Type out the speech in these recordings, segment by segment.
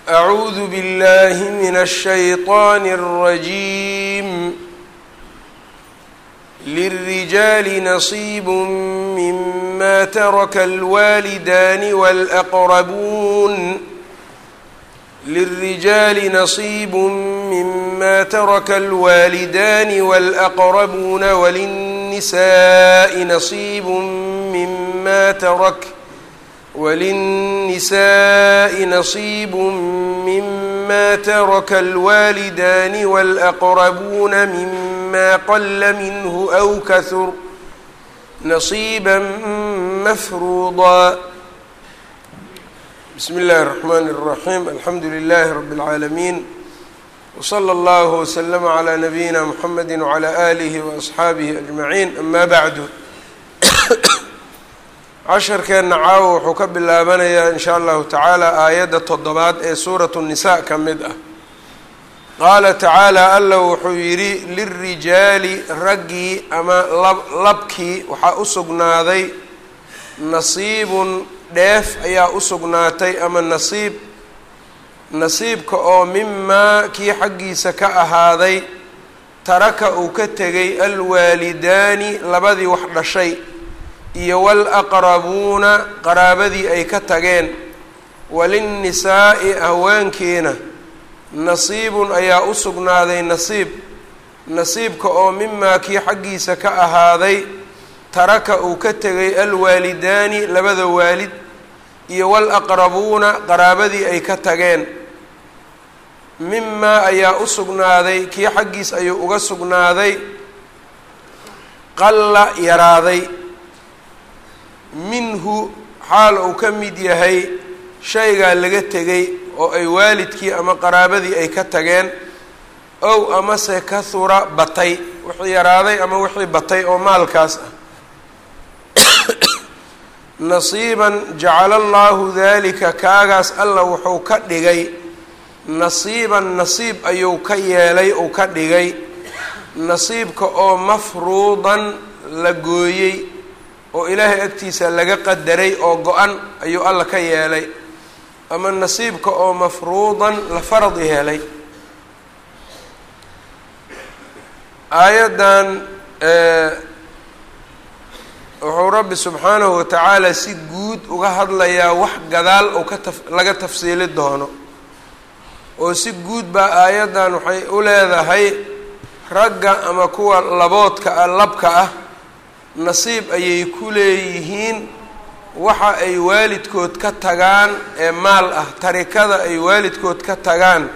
أعوذ بالله من الشيطان الرجيم للرجال نصيب مما ترك الوالدان والأقربون للرجال نصيب مما ترك الوالدان والأقربون وللنساء نصيب مما ترك وللنساء نصيب مما ترك الوالدان والأقربون مما قل منه أو كثر نصيبا مفروضا بسم الله الرحمن الرحيم الحمد لله رب العالمين وصلى الله وسلم على نبينا محمد وعلى آله وأصحaabihi أجمعين أما بعد casharkeenna caawa wuxuu ka bilaabanayaa in sha allahu tacaala aayadda toddobaad ee suuratu الnisaa ka mid ah qaala tacaala alla wuxuu yidhi lilrijaali raggii ama labkii waxaa u sugnaaday nasiibun dheef ayaa u sugnaatay ama nasiib nasiibka oo mimaa kii xaggiisa ka ahaaday taraka uu ka tegay alwaalidaani labadii wax dhashay iyo walaqrabuuna qaraabadii ay ka tageen walinnisaa'i haweenkiina nasiibun ayaa u sugnaaday nasiib nasiibka oo mimaa kii xaggiisa ka ahaaday taraka uu ka tegay alwaalidaani labada waalid iyo walaqrabuuna qaraabadii ay ka tageen mimaa ayaa u sugnaaday kii xaggiis ayuu uga sugnaaday qalla yaraaday minhu xaal uu ka mid yahay shaygaa laga tegay oo ay waalidkii ama qaraabadii ay ka tageen ow amase kahura batay wixii yaraaday ama wixii batay oo maalkaas ah nasiiban jacala allaahu daalika kaagaas alla wuxuu ka dhigay nasiiban nasiib ayuu ka yeelay uu ka dhigay nasiibka oo mafruudan la gooyey oo ilaahay agtiisa laga qadaray oo go-an ayuu alla ka yeelay ama nasiibka oo mafruudan la farad yeelay aayaddan wuxuu rabbi subxaanahu watacaala si guud uga hadlayaa wax gadaal oo ka taf laga tafsiili doono oo si guud baa aayaddan waxay u leedahay ragga ama kuwa laboodka ah labka ah nasiib ayay ku leeyihiin waxa ay waalidkood ka tagaan ee maal ah tarikada ay waalidkood ka tagaan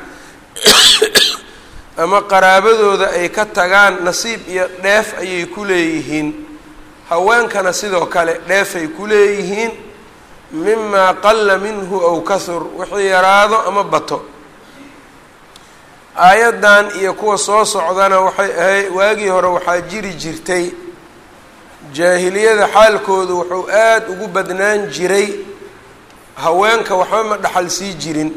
ama qaraabadooda ay ka tagaan nasiib iyo dheef ayay ku leeyihiin haweenkana sidoo kale dheefay ku leeyihiin mimaa qalla minhu aw kahur wixii yaraado ama bato aayaddan iyo kuwa soo socdana waxay ahay waagii hore waxaa jiri jirtay jaahiliyada xaalkoodu wuxuu aada ugu badnaan jiray haweenka waxba ma dhaxal sii jirin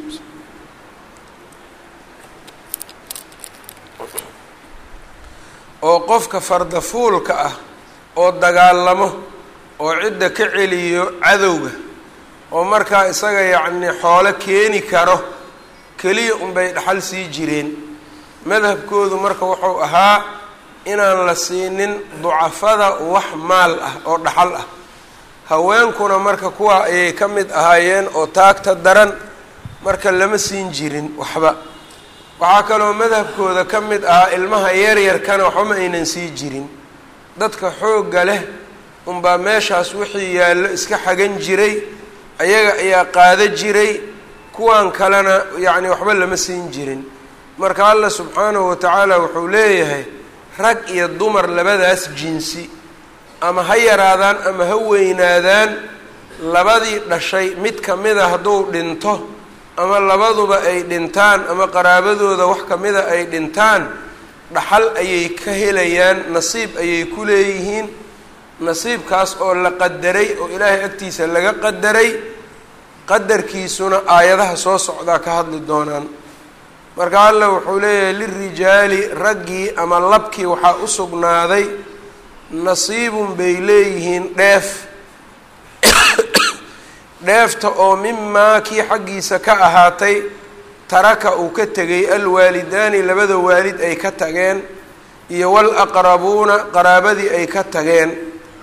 oo qofka fardafuulka ah oo dagaalamo oo cidda ka celiyo cadowga oo markaa isaga yacni xoolo keeni karo keliya unbay dhaxal sii jireen madhabkoodu marka wuxuu ahaa inaan la siinin ducafada wax maal ah oo dhaxal ah haweenkuna marka kuwa ayay ka mid ahaayeen oo taagta daran marka lama siin jirin waxba waxaa kaloo madhabkooda ka mid ahaa ilmaha yaryarkana waxba ma aynan sii jirin dadka xoogga leh unbaa meeshaas wixii yaallo iska xagan jiray ayaga ayaa qaado jiray kuwan kalena yacni waxba lama siin jirin marka allah subxaanahu watacaala wuxuu leeyahay rag iyo dumar labadaas jinsi ama ha yaraadaan ama ha weynaadaan labadii dhashay mid kamida hadduu dhinto ama labaduba ay dhintaan ama qaraabadooda wax kamida ay dhintaan dhaxal ayay ka helayaan nasiib ayay ku leeyihiin nasiibkaas oo la qadaray oo ilaahay agtiisa laga qadaray qadarkiisuna aayadaha soo socdaa ka hadli doonaan marka alla wuxuu leeyahay lirijaali raggii ama labkii waxaa u sugnaaday nasiibun bay leeyihiin dheef dheefta oo mimaa kii xaggiisa ka ahaatay taraka uu ka tegay alwaalidaani labada waalid ay ka tageen iyo walaqrabuuna qaraabadii ay ka tageen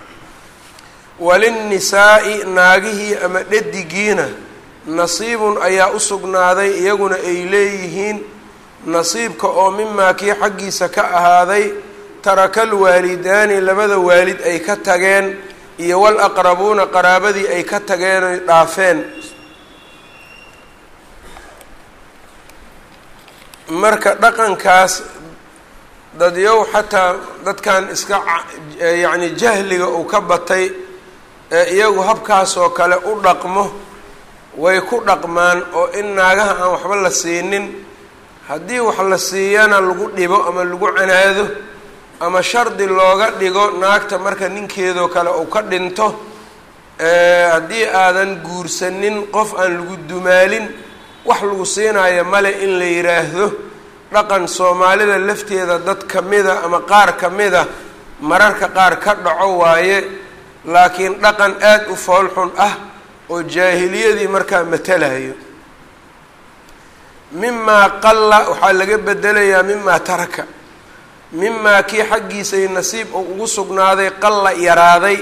walinnisaa'i naagihii ama dhadigiina nasiibun ayaa u sugnaaday iyaguna ay leeyihiin nasiibka oo mimaa kii xaggiisa ka ahaaday taraka alwaalidaani labada waalid ay ka tageen iyo walaqrabuuna qaraabadii ay ka tageen oy dhaafeen marka dhaqankaas dadyow xataa dadkan iska yacni jahliga uu ka batay ee iyagu habkaasoo kale u dhaqmo way ku dhaqmaan oo in naagaha aan waxba la siinin haddii wax la siiyana lagu dhibo ama lagu canaado ama shardi looga dhigo naagta marka ninkeedoo kale uu ka dhinto haddii aadan guursanin qof aan lagu dumaalin wax lagu siinayo male in la yidhaahdo dhaqan soomaalida lafteeda dad ka mida ama qaar ka mida mararka qaar ka dhaco waaye laakiin dhaqan aada u foolxun ah oo jaahiliyadii markaa matalayo mimaa qalla waxaa laga bedelayaa mimaa taraka mimaa kii xaggiisay nasiib uu ugu sugnaaday qalla yaraaday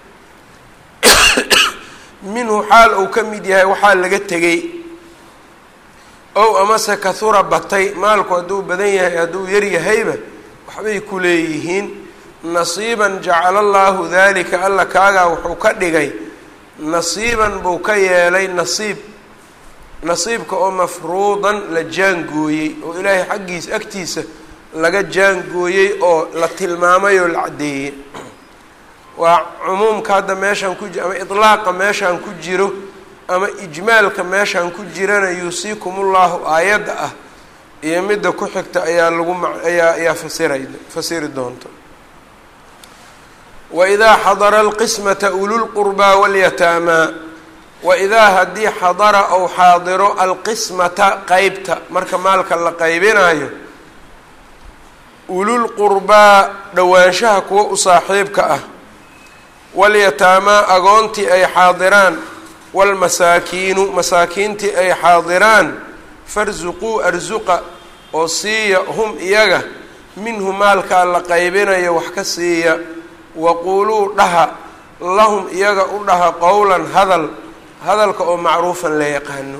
minhu xaal uu ka mid yahay waxaa laga tegay ow amase kahura batay maalku hadduu badan yahay hadduu yar yahayba waxbay ku leeyihiin nasiiban jacala allaahu daalika alla kaagaa wuxuu ka dhigay nasiiban buu ka yeelay nasiib nasiibka oo mafruudan la jaangooyey oo ilaahay xaggiisa agtiisa laga jaangooyey oo la tilmaamay oo la caddeeyey waa cumuumka hadda meeshaan ku ama itlaaqa meeshaan ku jiro ama ijmaalka meeshaan ku jirana yuusiikumullahu aayadda ah iyo midda ku xigta ayaa lagu ma ayaa ayaa fasiray fasiri doonta waidaa xadara alqismata ululqurbaa walyataamaa waidaa haddii xadara ou xaadiro alqismata qeybta marka maalka la qaybinayo ululqurbaa dhowaanshaha kuwa u saaxiibka ah walyataamaa agoontii ay xaadiraan walmasaakiinu masaakiintii ay xaadiraan farsuquu arsuqa oo siiya hum iyaga minhu maalkaa la qaybinayo wax ka siiya waquuluu dhaha lahum iyaga u dhaha qowlan hadal hadalka oo macruufan la yaqaano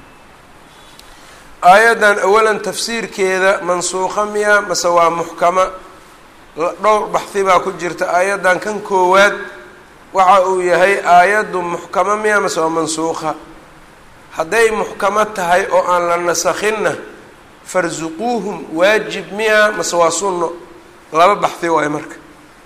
aayaddan awalan tafsiirkeeda mansuuqa miya mase waa muxkama dhowr baxdi baa ku jirta aayaddan kan koowaad waxa uu yahay aayaddu muxkamo miya mase waa mansuuqa hadday muxkamo tahay oo aan la nasakhinna farsuquuhum waajib miya mase waa sunno laba baxdi waayo marka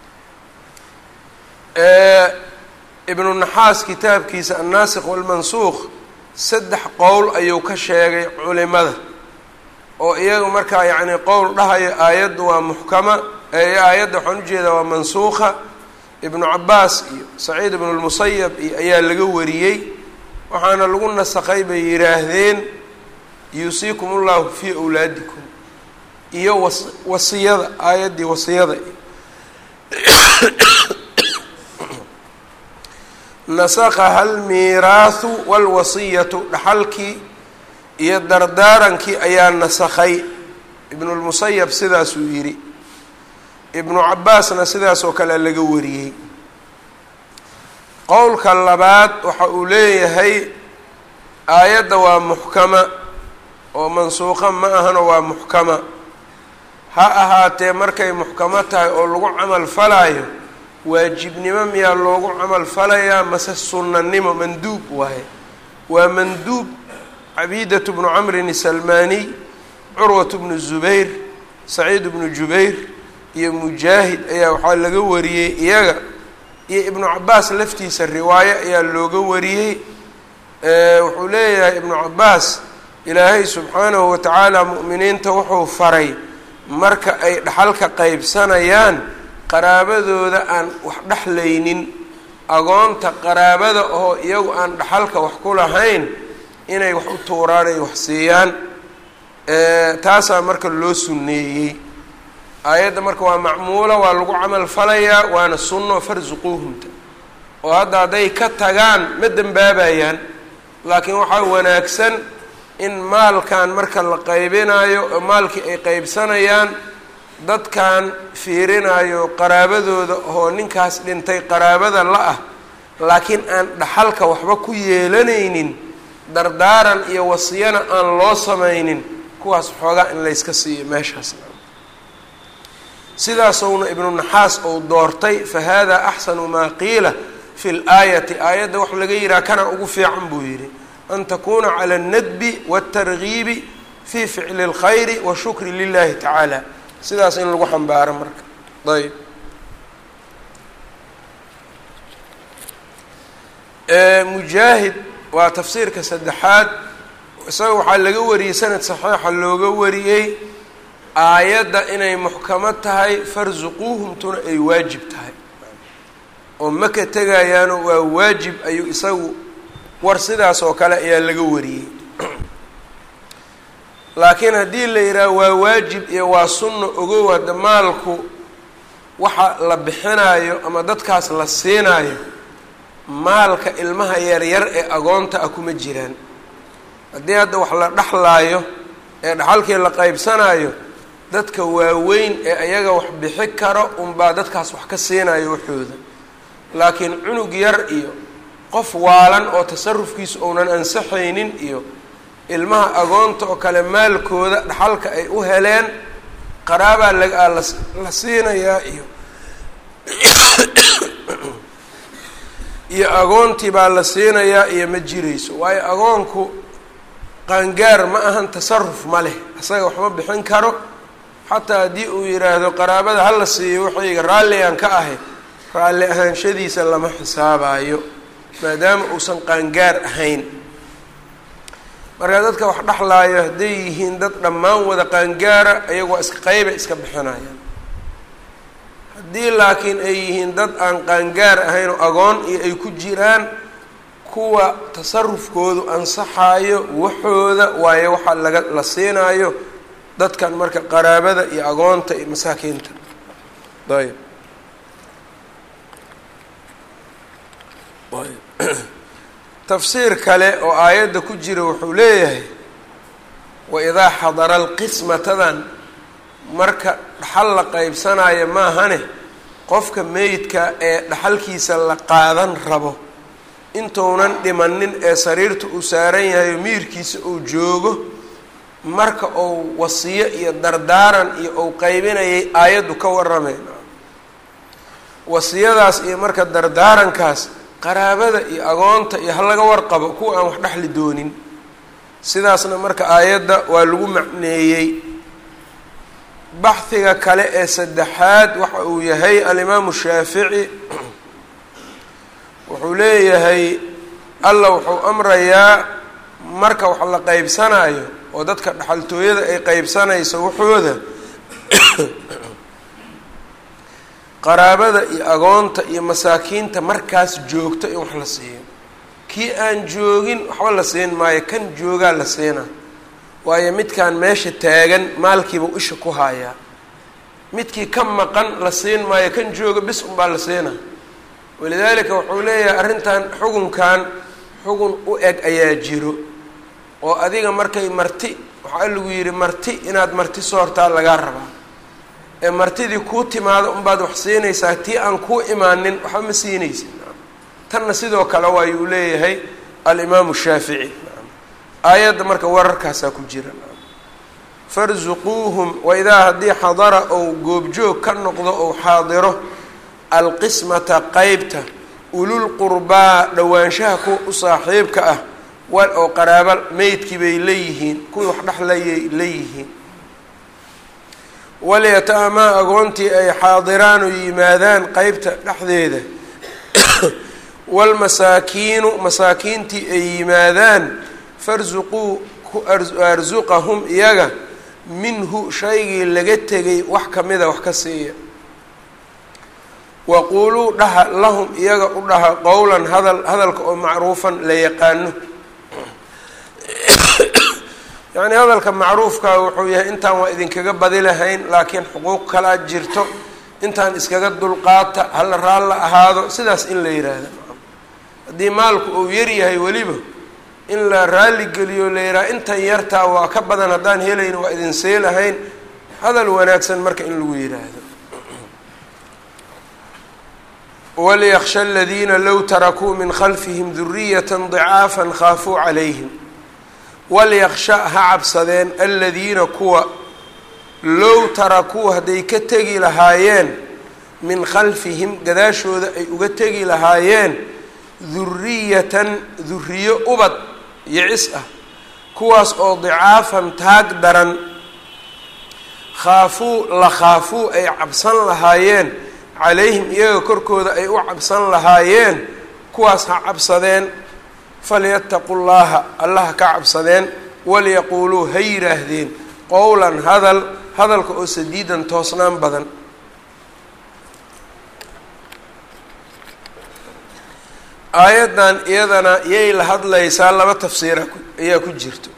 ibnu naxaas kitaabkiisa annaasikh walmansuuq saddex qowl ayuu ka sheegay culimada oo iyaga markaa yacni qowl dhahayo aayaddu waa muxkama aayadda waxaan ujeedaa waa mansuuqa ibnu cabaas iyo saciid ibnu lmusayab iyo ayaa laga wariyey waxaana lagu nasakhay bay yidhaahdeen yuusiikum ullahu fii awlaadikum iyo was wasiyada aayaddii wasiyada nasakhaha almiiraahu walwasiyatu dhaxalkii iyo dardaarankii ayaa nasakhay ibnulmusayab sidaasuu yidhi ibnu cabaasna sidaas oo kale laga wariyey qowlka labaad waxa uu leeyahay aayadda waa muxkama oo mansuuqa ma ahano waa muxkama ha ahaatee markay muxkamo tahay oo lagu camal falaayo waajibnimo miyaa loogu camal falayaa mase sunnanimo manduub waaye waa manduub cabiidatu bnu camrin isalmaaniy curwatu bnu zubayr saciid bnu jubayr iyo mujaahid ayaa waxaa laga wariyey iyaga iyo ibnu cabaas laftiisa riwaayo ayaa looga wariyey wuxuu leeyahay ibnu cabaas ilaahay subxaanahu watacaala mu'miniinta wuxuu faray marka ay dhaxalka qaybsanayaan qaraabadooda aan wax dhexlaynin agoonta qaraabada oo iyagu aan dhaxalka wax ku lahayn inay wax u tuuraan ay wax siiyaan taasaa marka loo sunneeyey aayadda marka waa macmuula waa lagu camal falayaa waana sunno farsuquuhumta oo hadda hadday ka tagaan ma dembaabayaan laakiin waxaa wanaagsan in maalkan marka la qaybinayo oo maalkii ay qeybsanayaan dadkan fiirinayo qaraabadooda oo ninkaas dhintay qaraabada la ah laakiin aan dhaxalka waxba ku yeelanaynin dardaaran iyo wasiyana aan loo samaynin kuwaas xoogaa in layska siiyo meeshaas sidaasowna ibnu naxaas ou doortay fa hada axsanu maa qiila fi laayati aayadda wax laga yihaha kana ugu fiican buu yidhi an takuna cala alnadbi wاltargiibi fi ficli اlkhayri washukri lilahi tacaala sidaas in lagu xambaaro marka ayb mujaahid waa tafsiirka saddexaad isaga waxaa laga wariyey sanad saxiixa looga wariyey aayadda inay muxkamo tahay farsuquuhumtuna ay waajib tahay oo maka tegayaano waa waajib ayuu isagu war sidaas oo kale ayaa laga wariyey laakiin haddii la yidhaaha waa waajib iyo waa sunno ogow hadda maalku waxa la bixinayo ama dadkaas la siinaayo maalka ilmaha yaryar ee agoonta ah kuma jiraan haddii hadda wax la dhexlaayo ee dhaxalkii la qaybsanayo dadka waaweyn ee ayaga wax bixi karo unbaa dadkaas wax ka siinayo waxooda laakiin cunug yar iyo qof waalan oo tasarufkiisu uunan ansaxaynin iyo ilmaha agoonta oo kale maalkooda dhaxalka ay u heleen qaraabaa laga la siinayaa iyo iyo agoontii baa la siinayaa iyo ma jirayso waayo agoonku qaangaar ma ahan tasaruf ma leh isaga waxma bixin karo xataa haddii uu yidhaahdo qaraabada hala siiyo waxayga raalligan ka ahay raalli ahaanshadiisa lama xisaabayo maadaama uusan qaangaar ahayn marka dadka wax dhexlaayo hadday yihiin dad dhammaan wada qaangaara ayagu waa iska qeyba iska bixinayaan haddii laakiin ay yihiin dad aan qaangaar ahayn oo agoon iyo ay ku jiraan kuwa tasarufkoodu ansaxaayo waxooda waayo waxaa laga la siinaayo dadkan marka qaraabada iyo agoonta iyo masaakiinta ayb tafsiir kale oo aayadda ku jira wuxuu leeyahay waidaa xadara alqismatadan marka dhaxal la qeybsanaayo maahane qofka meydka ee dhaxalkiisa la qaadan rabo intuunan dhimanin ee sariirta uu saaran yahay oo miirkiisa uu joogo marka uu wasiyo iyo dardaaran iyo uu qaybinayay aayaddu ka waramayn wasiyadaas iyo marka dardaarankaas qaraabada iyo agoonta iyo halaga warqabo kuwa aan wax dhexli doonin sidaasna marka aayadda waa lagu macneeyey baxhiga kale ee saddexaad waxa uu yahay alimaamu shaafici wuxuu leeyahay alla wuxuu amrayaa marka wax la qeybsanayo oo dadka dhaxaltooyada ay qeybsanayso waxooda qaraabada iyo agoonta iyo masaakiinta markaas joogto in wax la siiyo kii aan joogin waxba la siin maayo kan joogaa la siinaa waayo midkaan meesha taagan maalkiibuu isha ku haayaa midkii ka maqan la siin maayo kan jooga bis unbaa la siinaa walidaalika wuxuu leeyahay arrintan xugunkan xugun u eg ayaa jiro oo adiga markay marti waxaa lagu yidhi marti inaad marti soortaa lagaa rabaa ee martidii kuu timaado unbaad wax siinaysaa tii aan kuu imaanin waxba ma siinaysid tanna sidoo kale waayuu leeyahay alimaamu shaafici aayadda marka wararkaasaa ku jira farsuquuhum waidaa haddii xadara ou goobjoog ka noqdo ou xaadiro alqismata qeybta ululqurbaa dhowaanshaha kuwa u saaxiibka ah wal oo qaraaba meydkii bay leeyihiin kuwii wax dhexlayay leeyihiin walyataamaa agoontii ay xaadiraan oo yimaadaan qeybta dhexdeeda walmasaakiinu masaakiintii ay yimaadaan farsuquu ku arsuqahum iyaga minhu shaygii laga tegay wax kamida wax ka siiya waquuluu dhaha lahum iyaga u dhaha qowlan hadal hadalka oo macruufan la yaqaano yacni hadalka macruufka wuxuu yahay intaan waa idinkaga badi lahayn laakiin xuquuq kalaa jirto intaan iskaga dulqaata hala raalla ahaado sidaas in la yiraahdo haddii maalku uu yaryahay weliba in la raaligeliyo la yidhaha intan yartaa waa ka badan haddaan helayn waa idin see lahayn hadal wanaagsan marka in lagu yidhaahdo waliyaksha aladiina low tarakuu min khalfihim duriyata dicaafan khaafuu calayhim walyaksha ha cabsadeen aladiina kuwa low tarakuu hadday ka tegi lahaayeen min khalfihim gadaashooda ay uga tegi lahaayeen duriyatan duriyo ubad yicis ah kuwaas oo dicaafan taag daran khaafuu la khaafuu ay cabsan lahaayeen calayhim iyaga korkooda ay u cabsan lahaayeen kuwaas ha cabsadeen falyattaqu llaaha allaha ka cabsadeen walyaquuluu ha yidhaahdeen qowlan hadal hadalka oo sadiidan toosnaan badan aayaddan iyadana yay la hadlaysaa laba tafsiira ayaa ku jirto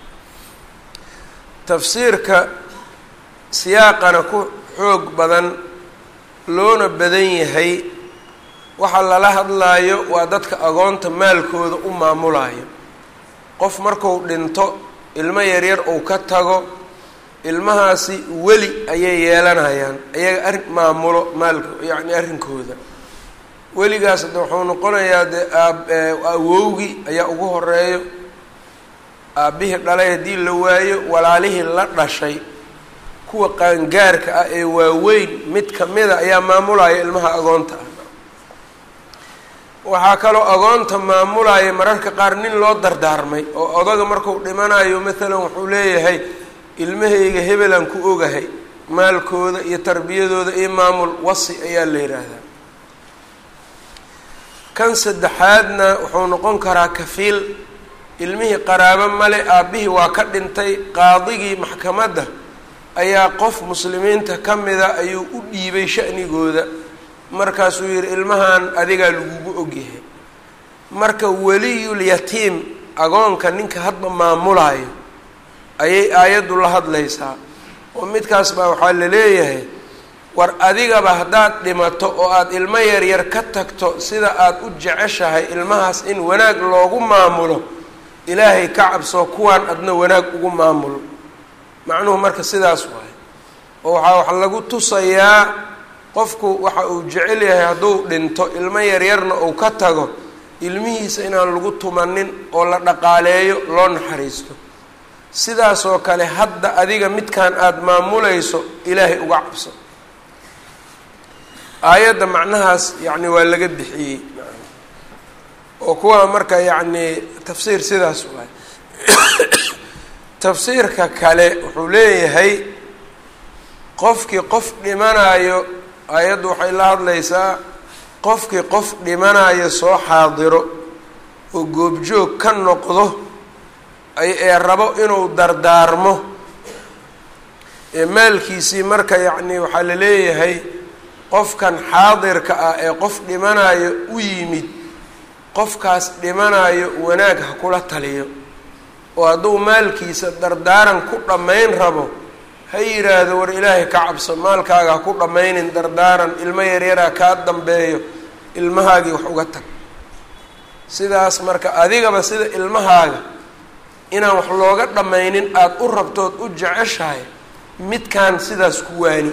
tafsiirka siyaaqana ku xoog badan loona badan yahay waxa lala hadlaayo waa dadka agoonta maalkooda u maamulayo qof marku dhinto ilmo yaryar uu ka tago ilmahaasi weli ayay yeelanayaan ayaga arrin maamulo maalko yacni arrinkooda weligaas de wuxuu noqonayaa dee aab awowgii ayaa ugu horeeyo aabbihii dhalay haddii la waayo walaalihii la dhashay kuwa qaangaarka ah ee waaweyn mid kamida ayaa maamulaya ilmaha agoonta ah waxaa kaloo agoonta maamulaya mararka qaar nin loo dardaarmay oo odaga marku dhimanayo maalan wuxuu leeyahay ilmahayga hebelaan ku ogahay maalkooda iyo tarbiyadooda iyo maamul wasi ayaa la yidhaahdaa kan saddexaadna wuxuu noqon karaa kafiil ilmihii qaraabo male aabbihii waa ka dhintay qaadigii maxkamadda ayaa qof muslimiinta ka mida ayuu u dhiibay sha'nigooda markaasuu yihi ilmahan adigaa lagugu ogyahay marka weliyul yatiim agoonka ninka hadba maamulaayo ayay aayaddu la hadlaysaa oo midkaas baa waxaa la leeyahay war adigaba haddaad dhimato oo aada ilmo yaryar ka tagto sida aada u jeceshahay ilmahaas in wanaag loogu maamulo ilaahay ka cabso kuwaan adna wanaag ugu maamulo macnuhu marka sidaas waaye oo waxaa wax lagu tusayaa qofku waxa uu jecel yahay hadduu dhinto ilmo yaryarna uu ka tago ilmihiisa inaan lagu tumanin oo la dhaqaaleeyo loo naxariisto sidaasoo kale hadda adiga midkan aada maamulayso ilaahay uga cabso aayadda macnahaas yacni waa laga bixiyey oo kuwa marka yacni tafsiir sidaas waay tafsiirka kale wuxuu leeyahay qofkii qof dhimanayo aayaddu waxay la hadlaysaa qofkii qof dhimanayo soo xaadiro oo goobjoog ka noqdo ee rabo inuu dardaarmo ee maalkiisii marka yacni waxaa la leeyahay qofkan xaadirka ah ee qof dhimanayo u yimid qofkaas dhimanayo wanaag ha kula taliyo oo hadduu maalkiisa dardaaran ku dhammayn rabo ha yidhaahdo war ilaahay ka cabso maalkaaga ha ku dhammaynin dardaaran ilmo yaryaraa kaa dambeeyo ilmahaagii wax uga tag sidaas marka adigaba sida ilmahaaga inaan wax looga dhammaynin aada u rabtood u jeceshahay midkaan sidaas ku waani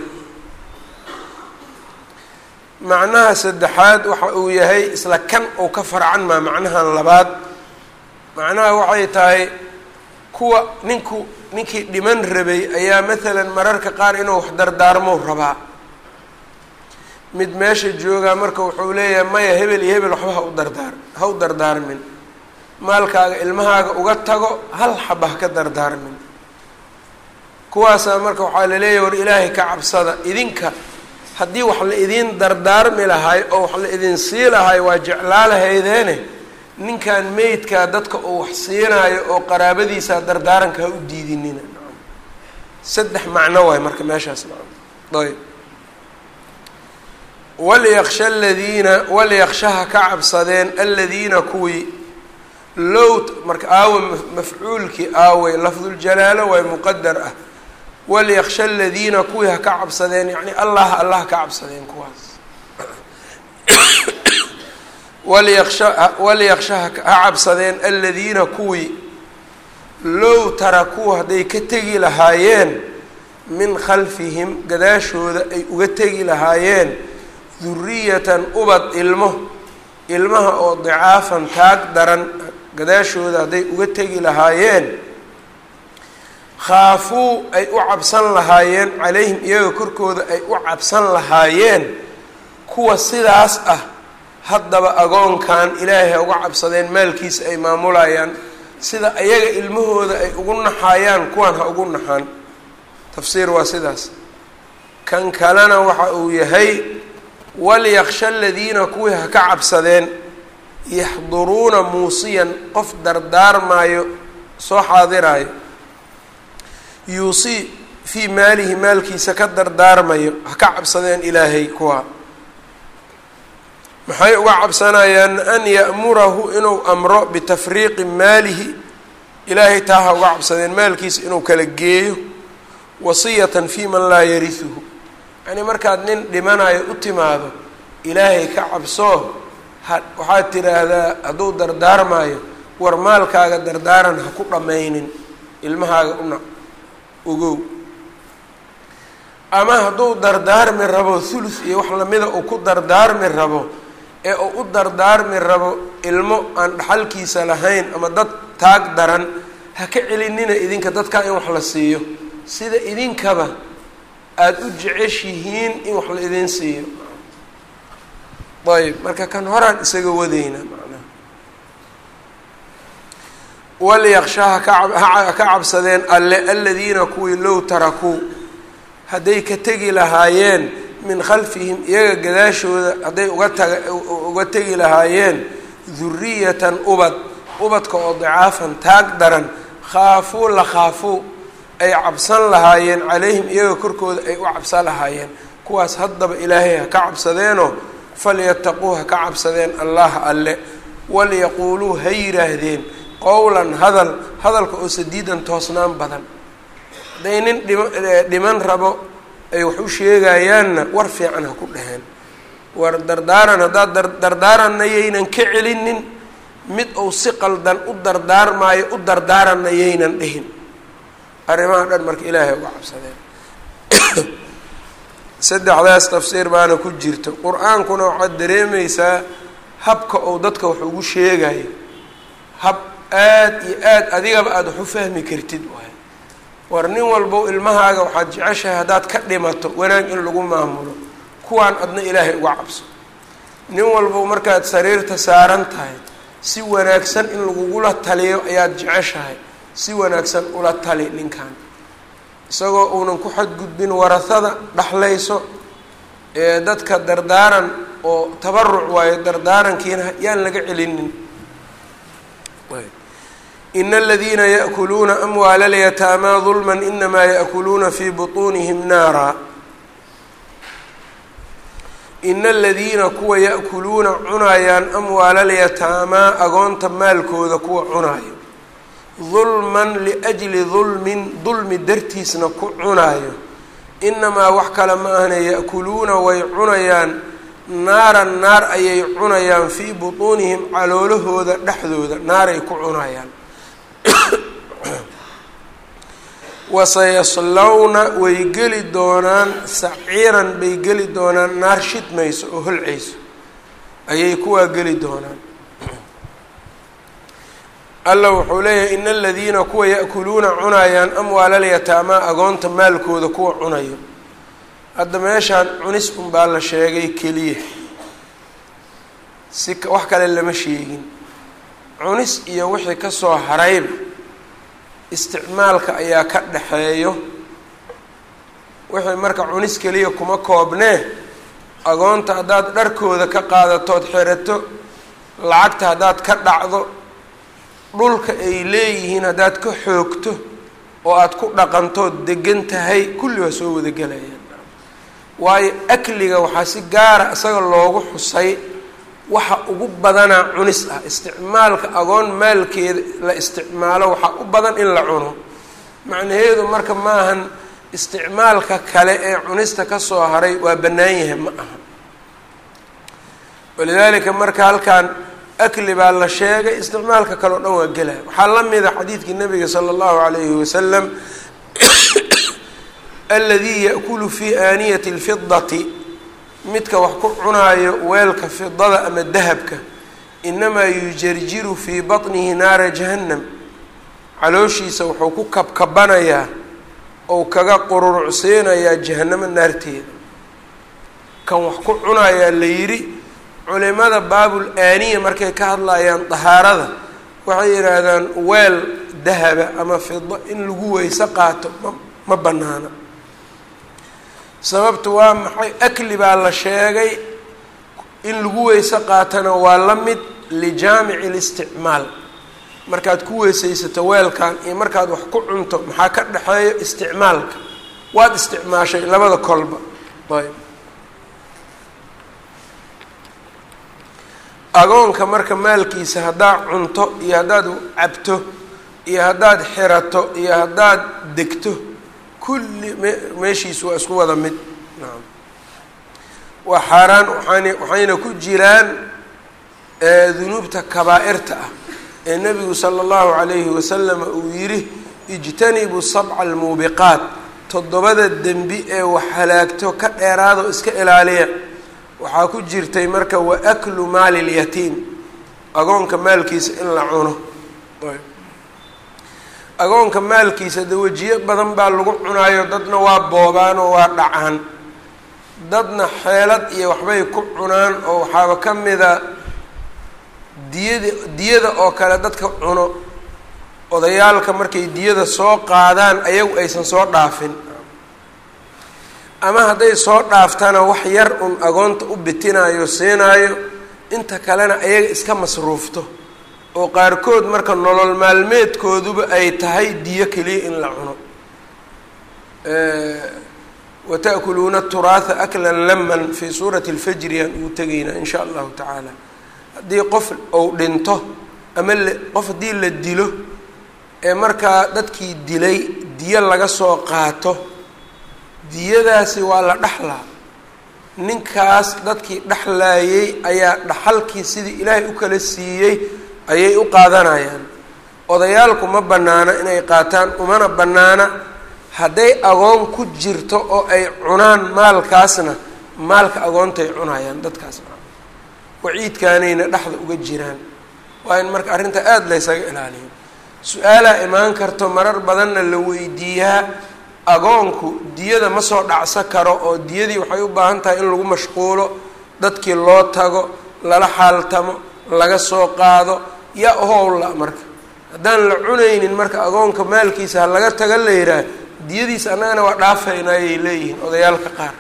macnaha saddexaad waxa uu yahay isla kan uu ka farcan maa macnahan labaad macnaha waxay tahay kuwa ninku ninkii dhiman rabay ayaa maalan mararka qaar inuu wax dardaarmou rabaa mid meesha joogaa marka wuxuu leeyahay maya hebel iyo hebel waxba ha u dardaar ha u dardaarmin maalkaaga ilmahaaga uga tago hal xaba ha ka dardaarmin kuwaasaa marka waxaa la leeyahay war ilaahay ka cabsada idinka haddii wax la idiin dardaarmi lahay oo wax la idin sii lahay waa jeclaa lahaydeene ninkan meydkaa dadka uu wax siinaayo oo qaraabadiisa dardaaranka ha u diidinina saddex macno waay marka meeshaas ayb walyaksha aladiina walyakshaha ka cabsadeen aladiina kuwii low marka aawe mafcuulkii aawey lafduljalaalo waay muqadar ah walyaksha aladiina kuwii ha ka cabsadeen yacni allah allah ka cabsadeen kuwaas walyaksha walyaksha ha cabsadeen aladiina kuwii low tarakuu hadday ka tegi lahaayeen min khalfihim gadaashooda ay uga tegi lahaayeen duriyatan ubad ilmo ilmaha oo dicaafan taag daran gadaashooda hadday uga tegi lahaayeen khaafuu ay u cabsan lahaayeen calayhim iyaga korkooda ay u cabsan lahaayeen kuwa sidaas ah haddaba agoonkan ilaahay ha uga cabsadeen maalkiisa ay maamulayaan sida ayaga ilmahooda ay ugu naxaayaan kuwan ha ugu naxaan tafsiir waa sidaas kan kalena waxa uu yahay walyaksha aladiina kuwii ha ka cabsadeen yaxduruuna muusiyan qof dardaarmaayo soo xaadiraayo yuusii fii maalihi maalkiisa ka dardaarmayo ha ka cabsadeen ilaahay kuwa maxay uga cabsanayaan an ya'murahu inuu amro bitafriiqi maalihi ilaahay taa ha uga cabsadeen maalkiisa inuu kala geeyo wasiyatan fii man laa yarihuhu yacnii markaad nin dhimanayo u timaado ilaahay ka cabsoo ha waxaad tidhaahdaa hadduu dardaarmaayo war maalkaaga dardaaran ha ku dhammaynin ilmahaaga una ogow ama hadduu dardaarmi rabo thuluth iyo wax lamida uu ku dardaarmi rabo ee uu u dardaarmi rabo ilmo aan dhaxalkiisa lahayn ama dad taag daran ha ka celinina idinka dadkaa in wax la siiyo sida idinkaba aada u jeceshihiin in wax la idin siiyo ayb marka kan horaan isaga wadayna macnaha walyaksha haka ka cabsadeen alle aladiina kuwii low tarakuu hadday ka tegi lahaayeen min khalfihim iyaga gadaashooda hadday uga taga uga tegi lahaayeen duriyatan ubad ubadka oo dicaafan taag daran khaafuu la khaafuu ay cabsan lahaayeen calayhim iyaga korkooda ay u cabsan lahaayeen kuwaas haddaba ilaahay ha ka cabsadeenoo falyataquu ha ka cabsadeen allaha alle walyaquuluu ha yidhaahdeen qowlan hadal hadalka oo sadiidan toosnaan badan hadday nin dhima dhiman rabo ay wax u sheegayaanna war fiican ha ku dhaheen war dardaaran haddaad dar dardaaranna yaynan ka celinin mid uu si qaldan u dardaarmaayo u dardaaranna yaynan dhihin arrimaha dhan marka ilaahay uga cabsadeen saddexdaas tafsiir baana ku jirta qur-aankuna waxaad dareemaysaa habka uu dadka wax ugu sheegayo hab aada iyo aada adigaba aada wax u fahmi kartid waay war nin walbow ilmahaaga waxaad jeceshahay haddaad ka dhimato wanaag in lagu maamulo kuwaan adna ilaahay uga cabso nin walbow markaad sariirta saaran tahay si wanaagsan in lagugula taliyo ayaad jeceshahay si wanaagsan ula tali ninkan isagoo uunan ku xadgudbin warahada dhaxlayso ee dadka dardaaran oo tabaruc waayo dardaarankiina yaan laga celinin in aladiina yaأkuluuna amwaala اlyataamaa dulma inamaa yaأkuluuna fii buطuunihim naara ina aladiina kuwa yaأkuluuna cunayaan amwaala alyataamaa agoonta maalkooda kuwa cunaayo dulman liajli dulmin dulmi dartiisna ku cunaayo inamaa wax kale ma ahne ya'kuluuna way cunayaan naaran naar ayay cunayaan fii butuunihim caloolahooda dhexdooda naaray ku cunayaan wasayaslawna way geli doonaan saciiran bay geli doonaan naar shidmayso oo holcayso ayay kuwaa geli doonaan alla wuxuu leeyahay ina aladiina kuwa ya'kuluuna cunayaan amwaala alyataamaa agoonta maalkooda kuwa cunayo hadda meeshaan cunis unbaa la sheegay keliya si wax kale lama sheegin cunis iyo wixii kasoo harayba isticmaalka ayaa ka dhaxeeyo wixii marka cunis keliya kuma koobnee agoonta haddaad dharkooda ka qaadatood xerato lacagta haddaad ka dhacdo dhulka ay leeyihiin haddaad ka xoogto oo aada ku dhaqantood degan tahay kulli waa soo wada gelayaan waayo akliga waxaa si gaara isaga loogu xusay waxa ugu badanaa cunis ah isticmaalka agoon maalkeeda la isticmaalo waxaa u badan in la cuno macnaheedu marka maahan isticmaalka kale ee cunista kasoo haray waa bannaan yahay ma aha walidaalika marka halkan akli baa la sheegay isticmaalka kale o dhan waa gelaya waxaa la mida xadiidkii nabiga sala allahu alayhi wasalam aladii yaأkulu fi aaniyati اlfidati midka wax ku cunaayo weelka fidada ama dahabka inamaa yujarjiru fii baطnihi naara jahannam calooshiisa wuxuu ku kabkabanayaa ou kaga qururucsiinayaa jahanamo naarteeda kan wax ku cunayaa la yidhi culimada baabul aaniya markay ka hadlayaan dahaarada waxay yidhaahdaan weel dahaba ama fido in lagu weyse qaato ma ma banaana sababtu waa maxay akli baa la sheegay in lagu weyse qaatana waa la mid lijaamici listicmaal markaad ku weysaysato weelkan iyo markaad wax ku cunto maxaa ka dhexeeyo isticmaalka waad isticmaashay labada kolba ayb agoonka marka maalkiisa haddaad cunto iyo haddaad cabto iyo haddaad xirato iyo haddaad degto kulli me meeshiisu waa isku wada mid naam waa xaaraan waxaan waxayna ku jiraan dunuubta kabaa'irta ah ee nebigu sala allahu calayhi wasalama uu yidhi ijtanibuu sabca almuubiqaat toddobada dembi ee wax halaagto ka dheeraado iska ilaaliya waxaa ku jirtay marka wa aklu maali lyatiim agoonka maalkiisa in la cuno agoonka maalkiisa de wejiyo badan baa lagu cunaayo dadna waa boobaan oo waa dhacaan dadna xeelad iyo waxbay ku cunaan oo waxaaba ka mida diyada diyada oo kale dadka cuno odayaalka markay diyada soo qaadaan ayagu aysan soo dhaafin ama hadday soo dhaaftana wax yar un agoonta u bitinaayo siinaayo inta kalena ayaga iska masruufto oo qaarkood marka nolol maalmeedkooduba ay tahay diyo keliya in la cuno wa ta'kuluuna turaatha aklan laman fii suurati lfajri aan ugu tegaynaa in sha allahu tacaala haddii qof ou dhinto ama la qof haddii la dilo ee markaa dadkii dilay diyo laga soo qaato diyadaasi waa la dhexlaa ninkaas dadkii dhexlaayey ayaa dhaxalkii sidii ilaahay u kala siiyey ayay u qaadanayaan odayaalku ma bannaana inay qaataan umana bannaana hadday agoon ku jirto oo ay cunaan maalkaasna maalka agoontay cunayaan dadkaas waciidkaanayna dhexda uga jiraan waa in marka arrinta aada laysaga ilaaliyo su-aalaa imaan karto marar badanna la weydiiyaa agoonku diyada ma soo dhacsa karo oo diyadii waxay u baahan tahay in lagu mashquulo dadkii loo tago lala xaaltamo laga soo qaado yaa howlla marka haddaan la cunaynin marka agoonka maalkiisa ha laga taga la yidhaah diyadiisa annagana waa dhaafaynaa ayay leeyihiin odayaalka qaar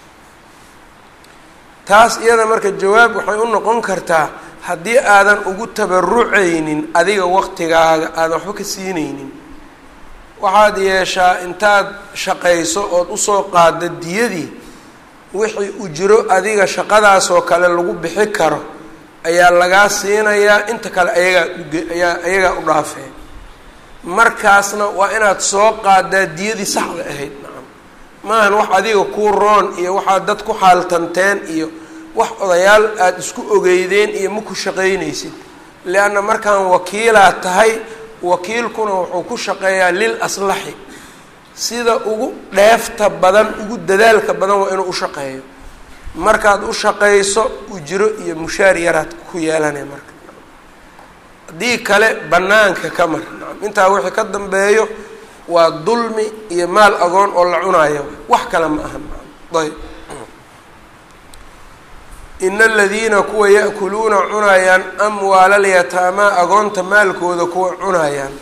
taas iyada marka jawaab waxay u noqon kartaa haddii aadan ugu tabarucaynin adiga waqtigaaga aadan waxba ka siinaynin waxaad yeeshaa intaad shaqayso ood usoo qaado diyadii wixii ujro adiga shaqadaasoo kale lagu bixi karo ayaa lagaa siinayaa inta kale ayagaa uge ayaa ayagaa u dhaafeen markaasna waa inaad soo qaadaa diyadii saxda ahayd nacam maahan wax adiga kuu roon iyo waxaad dad ku xaaltanteen iyo wax odayaal aada isku ogeydeen iyo ma ku shaqaynaysid leanna markaan wakiilaa tahay wakiilkuna wuxuu ku shaqeeyaa lil aslaxi sida ugu dheefta badan ugu dadaalka badan waa inuu u shaqeeyo markaad u shaqayso ujro iyo mushaar yaraad ku yeelanay marka haddii kale bannaanka ka mar intaa wixii ka dambeeyo waa dulmi iyo maal agoon oo la cunayo wax kale ma aha ayb ina aladiina kuwa ya'kuluuna cunayaan amwaala alyataamaa agoonta maalkooda kuwa cunayaan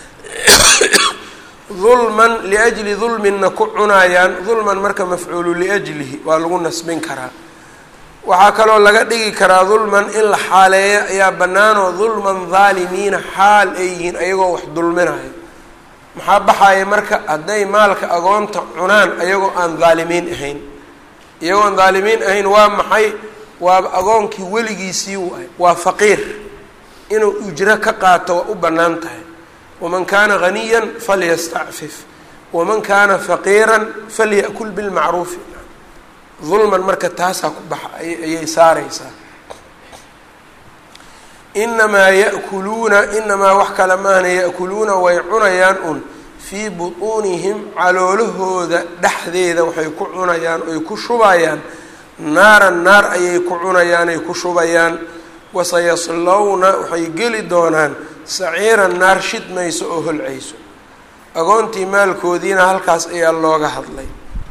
dulman liajli dulminna ku cunayaan dulman marka mafcuulu liajlihi waa lagu nasbin karaa waxaa kaloo laga dhigi karaa dulman in la xaaleeyo ayaa bannaanoo dulman dhaalimiina xaal ay yihiin ayagoo wax dulminayo maxaa baxaya marka hadday maalka agoonta cunaan ayagoo aan dhaalimiin ahayn iyagoo aan dhaalimiin ahayn waa maxay waaba agoonkii weligiisii waay waa faqiir inuu ujro ka qaato waa u bannaan tahay waman kaana haniyan falyastacfif waman kaana faqiiran falya'kul bilmacruufi dulman marka taasaa ku baxa ayay saareysaa inamaa ya'kuluuna inamaa wax kale maahna ya'kuluuna way cunayaan un fii butuunihim caloolahooda dhexdeeda waxay ku cunayaan oy ku shubayaan naaran naar ayay ku cunayaan ay ku shubayaan wasayaslowna waxay geli doonaan saciiran naar shidmayso oo holcayso agoontii maalkoodiina halkaas ayaa looga hadlay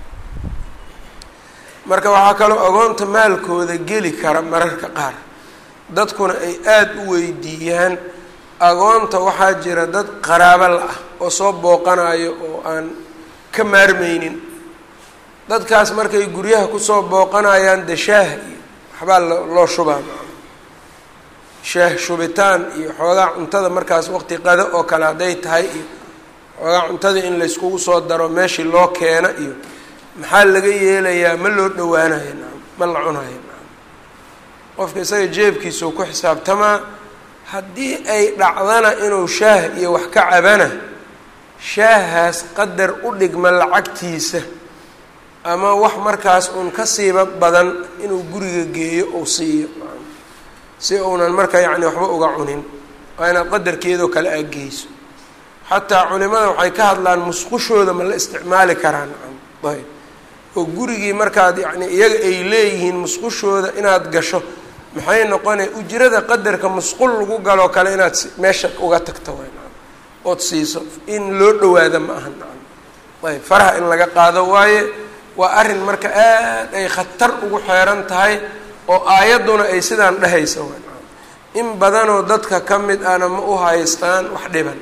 marka waxaa kaloo agoonta maalkooda geli kara mararka qaar dadkuna ay aada u weydiiyaan agoonta waxaa jira dad qaraabo la-ah oo soo booqanayo oo aan ka maarmeynin dadkaas markay guryaha kusoo booqanayaan de shaah iyo waxbaa loo shubaa shaah shubitaan iyo xoogaa cuntada markaas waqti qado oo kale hadday tahay iyo xoogaa cuntada in layskugu soo daro meeshii loo keena iyo maxaa laga yeelayaa ma loo dhawaanayo nacam ma la cunayo nacam qofka isaga jeebkiisau ku xisaabtamaa haddii ay dhacdana inuu shaah iyo wax ka cabana shaahaas qadar u dhigma lacagtiisa ama wax markaas uun ka siiba badan inuu guriga geeyo ou siiyo si uunan marka yacni waxba uga cunin waa inaad qadarkeedoo kale aad geyso xataa culimada waxay ka hadlaan musqushooda ma la isticmaali karaa nacam ayb oo gurigii markaad yacni iyaga ay leeyihiin musqushooda inaad gasho maxay noqonaya ujrada qadarka musqul lagu galoo kale inaad meesha uga tagto way nacam ood siiso in loo dhawaado ma aha nacam ayb faraha in laga qaado waaye waa arrin marka aad ay khatar ugu xeeran tahay oo aayadduna ay sidaan dhehaysa way nacam in badanoo dadka ka mid ahna ma u haystaan wax dhiban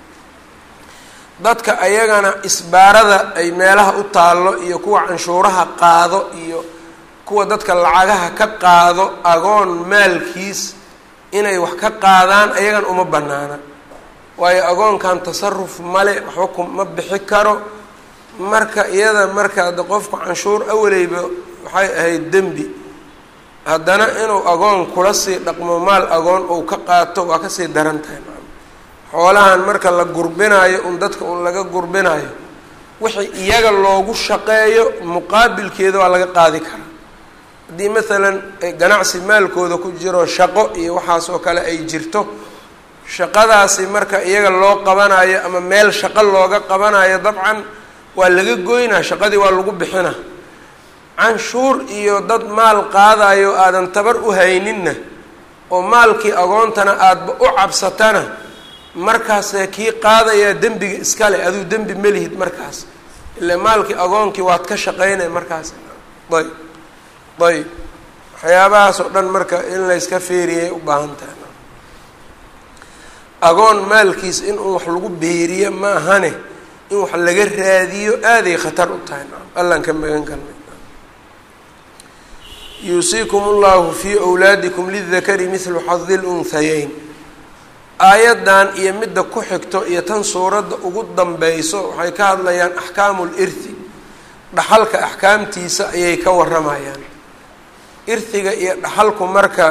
dadka ayagana isbaarada ay meelaha u taallo iyo kuwa canshuuraha qaado iyo kuwa dadka lacagaha ka qaado agoon maalkiis inay wax ka qaadaan ayagan uma banaana waayo agoonkan tasaruf male waxba kuma bixi karo marka iyada marka de qofku canshuur awaleyba waxay ahayd dembi haddana inuu agoon kula sii dhaqmo maal agoon ou ka qaato waa kasii daran tahay xoolahan marka la gurbinayo un dadka un laga gurbinayo wixii iyaga loogu shaqeeyo muqaabilkeeda waa laga qaadi karaa haddii maalan ganacsi maalkooda ku jiro shaqo iyo waxaas oo kale ay jirto shaqadaasi marka iyaga loo qabanayo ama meel shaqo looga qabanayo dabcan waa laga goynaa shaqadii waa lagu bixina canshuur iyo dad maal qaadayo aadan tabar u hayninna oo maalkii agoontana aadba u cabsatana markaasee kii qaadayaa dembiga iskale aduu dembi melihid markaas ile maalkii agoonkii waad ka shaqeynay markaas ayb ayb waxyaabahaas oo dhan marka in layska feeriyay u baahan tahay agoon maalkiis in uu wax lagu beeriyo ma ahane in wax laga raadiyo aaday khatar u tahay allaan ka magan galnay yuusiikum allahu fii wlaadikum lidakari mithlu xadi lunhayeyn aayaddan iyo midda ku xigto iyo tan suuradda ugu danbeyso waxay ka hadlayaan axkaamu lirthi dhaxalka axkaamtiisa ayay ka waramayaan irhiga iyo dhaxalku marka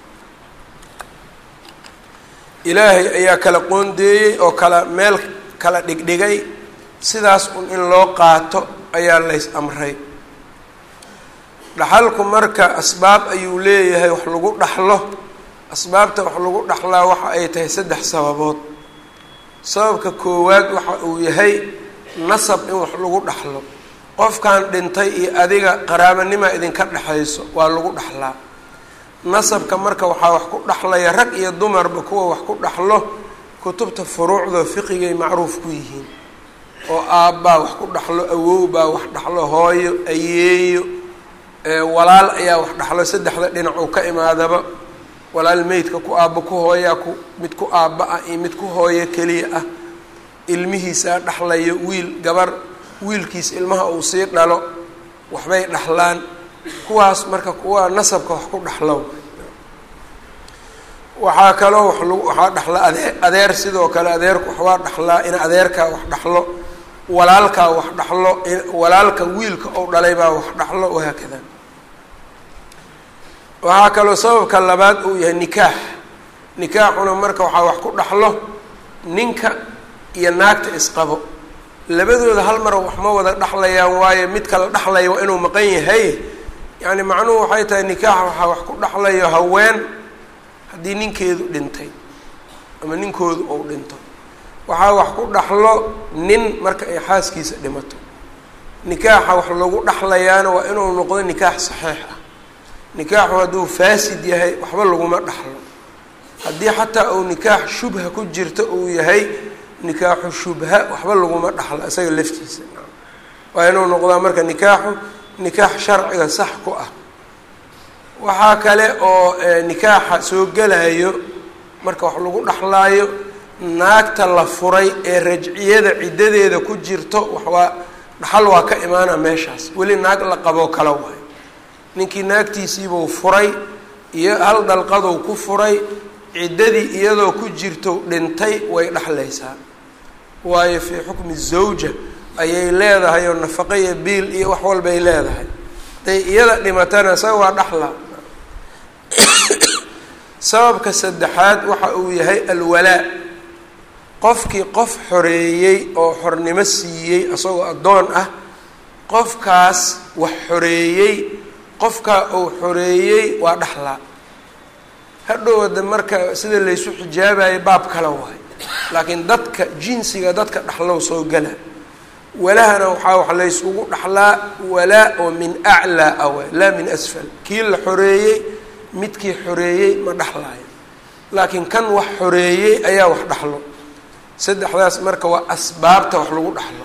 ilaahay ayaa kala qoondeeyey oo kala meel kala dhigdhigay sidaas un in loo qaato ayaa lays amray dhaxalku marka asbaab ayuu leeyahay wax lagu dhaxlo asbaabta wax lagu dhaxlaa waxa ay tahay saddex sababood sababka koowaad waxa uu yahay nasab in wax lagu dhaxlo qofkan dhintay iyo adiga qaraabanima idinka dhexayso waa lagu dhaxlaa nasabka marka waxaa wax ku dhaxlaya rag iyo dumarba kuwa wax ku dhaxlo kutubta furuucda fiqigay macruuf ku yihiin oo aabbaa wax ku dhaxlo awowbaa wax dhaxlo hooyo ayeeyo walaal ayaa wax dhaxlo saddexda dhinac uu ka imaadaba walaal meydka ku aabbo ku hooyaa ku mid ku aabba ah iyo mid ku hooyo keliya ah ilmihiisaa dhaxlayo wiil gabar wiilkiis ilmaha uu sii dhalo waxbay dhaxlaan kuwaas marka kuwa nasabka wax ku dhaxlow waxaa kaloo wax lagu waxaa dhaxla adee adeer sidoo kale adeerku waxbaa dhaxlaa in adeerkaa wax dhaxlo walaalkaa wax dhaxlo walaalka wiilka ou dhalay baa wax dhaxlo wahaakada waxaa kaloo sababka labaad uu yahay nikaax nikaaxuna marka waxaa wax ku dhaxlo ninka iyo naagta isqabo labadooda hal mar wax ma wada dhexlayaan waayo mid kala dhexlaya waa inuu maqan yahay yacni macnuhu waxay tahay nikaaxa waxaa wax ku dhexlayo haween haddii ninkeedu dhintay ama ninkoodu ou dhinto waxaa wax ku dhaxlo nin marka ay xaaskiisa dhimato nikaaxa wax lagu dhaxlayaana waa inuu noqdo nikaax saxiix ah nikaaxu hadduu faasid yahay waxba laguma dhaxlo haddii xataa uu nikaax shubha ku jirto uu yahay nikaaxu shubha waxba laguma dhaxlo isaga laftiisa waa inuu noqdaa marka nikaaxu nikaax sharciga sax ku ah waxaa kale oo nikaaxa soo gelayo marka wax lagu dhaxlaayo naagta la furay ee rajciyada ciddadeeda ku jirto waxwaa dhaxal waa ka imaana meeshaas weli naag la qaboo kala waayo ninkii naagtiisiibuu furay iyo hal dalqaduu ku furay ciddadii iyadoo ku jirto dhintay way dhexlaysaa waayo fii xukmi zawja ayay leedahay oo nafaqo iyo biil iyo wax walbay leedahay haday iyada dhimatana isaga waa dhaxla sababka saddexaad waxa uu yahay alwalaa qofkii qof xoreeyey oo xornimo siiyey isagoo addoon ah qofkaas wax xoreeyey qofkaa uu xoreeyey waa dhaxlaa hadhowada marka sida laysu xijaabayo baab kale waayo laakiin dadka jinsiga dadka dhaxlow soo gala walahana waxaa wax laysugu dhaxlaa walaa oo min aclaa awa laa min asfal kii la xoreeyey midkii xoreeyey ma dhaxlaayo laakiin kan wax xoreeyey ayaa wax dhaxlo saddexdaas marka waa asbaabta wax lagu dhaxlo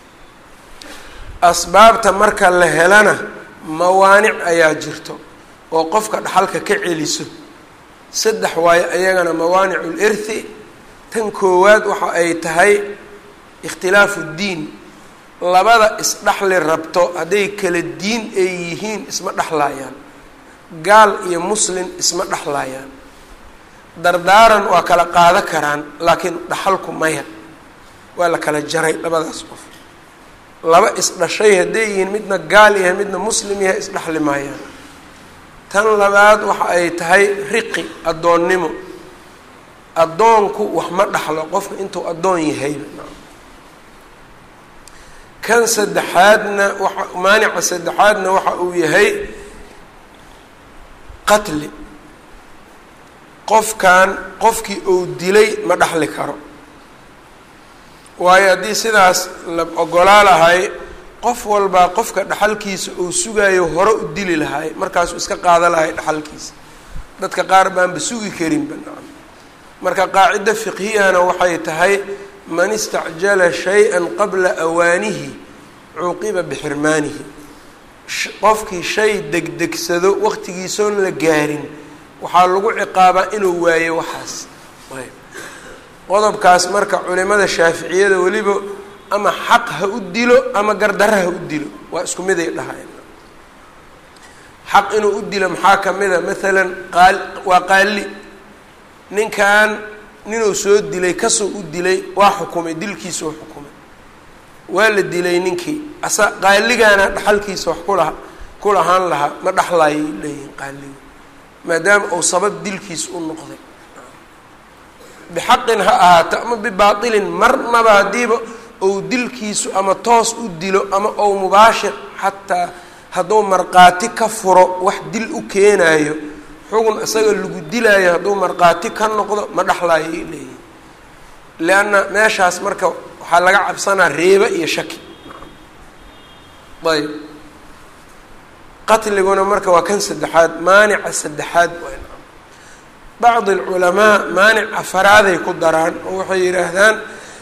asbaabta marka la helana mawaanic ayaa jirto oo qofka dhaxalka ka celiso saddex waayo ayagana mawaanicu lirthi tan koowaad waxa ay tahay ikhtilaafu ddiin labada isdhaxli rabto hadday kala diin ay yihiin isma dhexlaayaan gaal iyo muslin isma dhexlaayaan dardaaran waa kala qaado karaan laakiin dhaxalku maya waa la kala jaray labadaas qof laba isdhashay hadday yihiin midna gaal yahay midna muslim yahay isdhexli maayaan tan labaad waxa ay tahay riqi addoonnimo addoonku wax ma dhaxlo qofka intuu addoon yahayba kan saddexaadna waxa maanica saddexaadna waxa uu yahay qatli qofkan qofkii uu dilay ma dhaxli karo waayo haddii sidaas la ogolaa lahay qof walbaa qofka dhaxalkiisa uu sugayo hore u dili lahay markaasuu iska qaada lahay dhaxalkiisa dadka qaar baanba sugi karinba nacam marka qaacido fiqhiyana waxay tahay man istacjala shay-an qabla awaanihi cuuqiba bixirmaanihi qofkii shay degdegsado waqtigiisoon la gaarin waxaa lagu ciqaabaa inuu waayo waxaas ayb qodobkaas marka culimada shaaficiyada weliba ama xaq ha u dilo ama gardara ha u dilo waa isku miday dhahayn xaq inuu u dilo maxaa ka mid a maalan qaal waa qaali ninkan ninuu soo dilay kasoo u dilay waa xukumay dilkiisuu xukumay waa la dilay ninkii asa qaaligaana dhaxalkiisa wax kula ku lahaan lahaa ma dhaxlaayay leeyihin qaaliga maadaama uu sabab dilkiisa u noqday bixaqin ha ahaato ama bibaatilin marnaba haddiiba ou dilkiisu ama toos u dilo ama ou mubaashir xataa hadduu markhaati ka furo wax dil u keenaayo xugun isaga lagu dilaayo hadduu markhaati ka noqdo ma dhexlaayo ay leeyihin lianna meeshaas marka waxaa laga cabsanaa reeba iyo shaki ayb qatliguna marka waa kan saddexaad maanica saddexaad bacdi alculamaa maanic afaraaday ku daraan oo waxay yidhaahdaan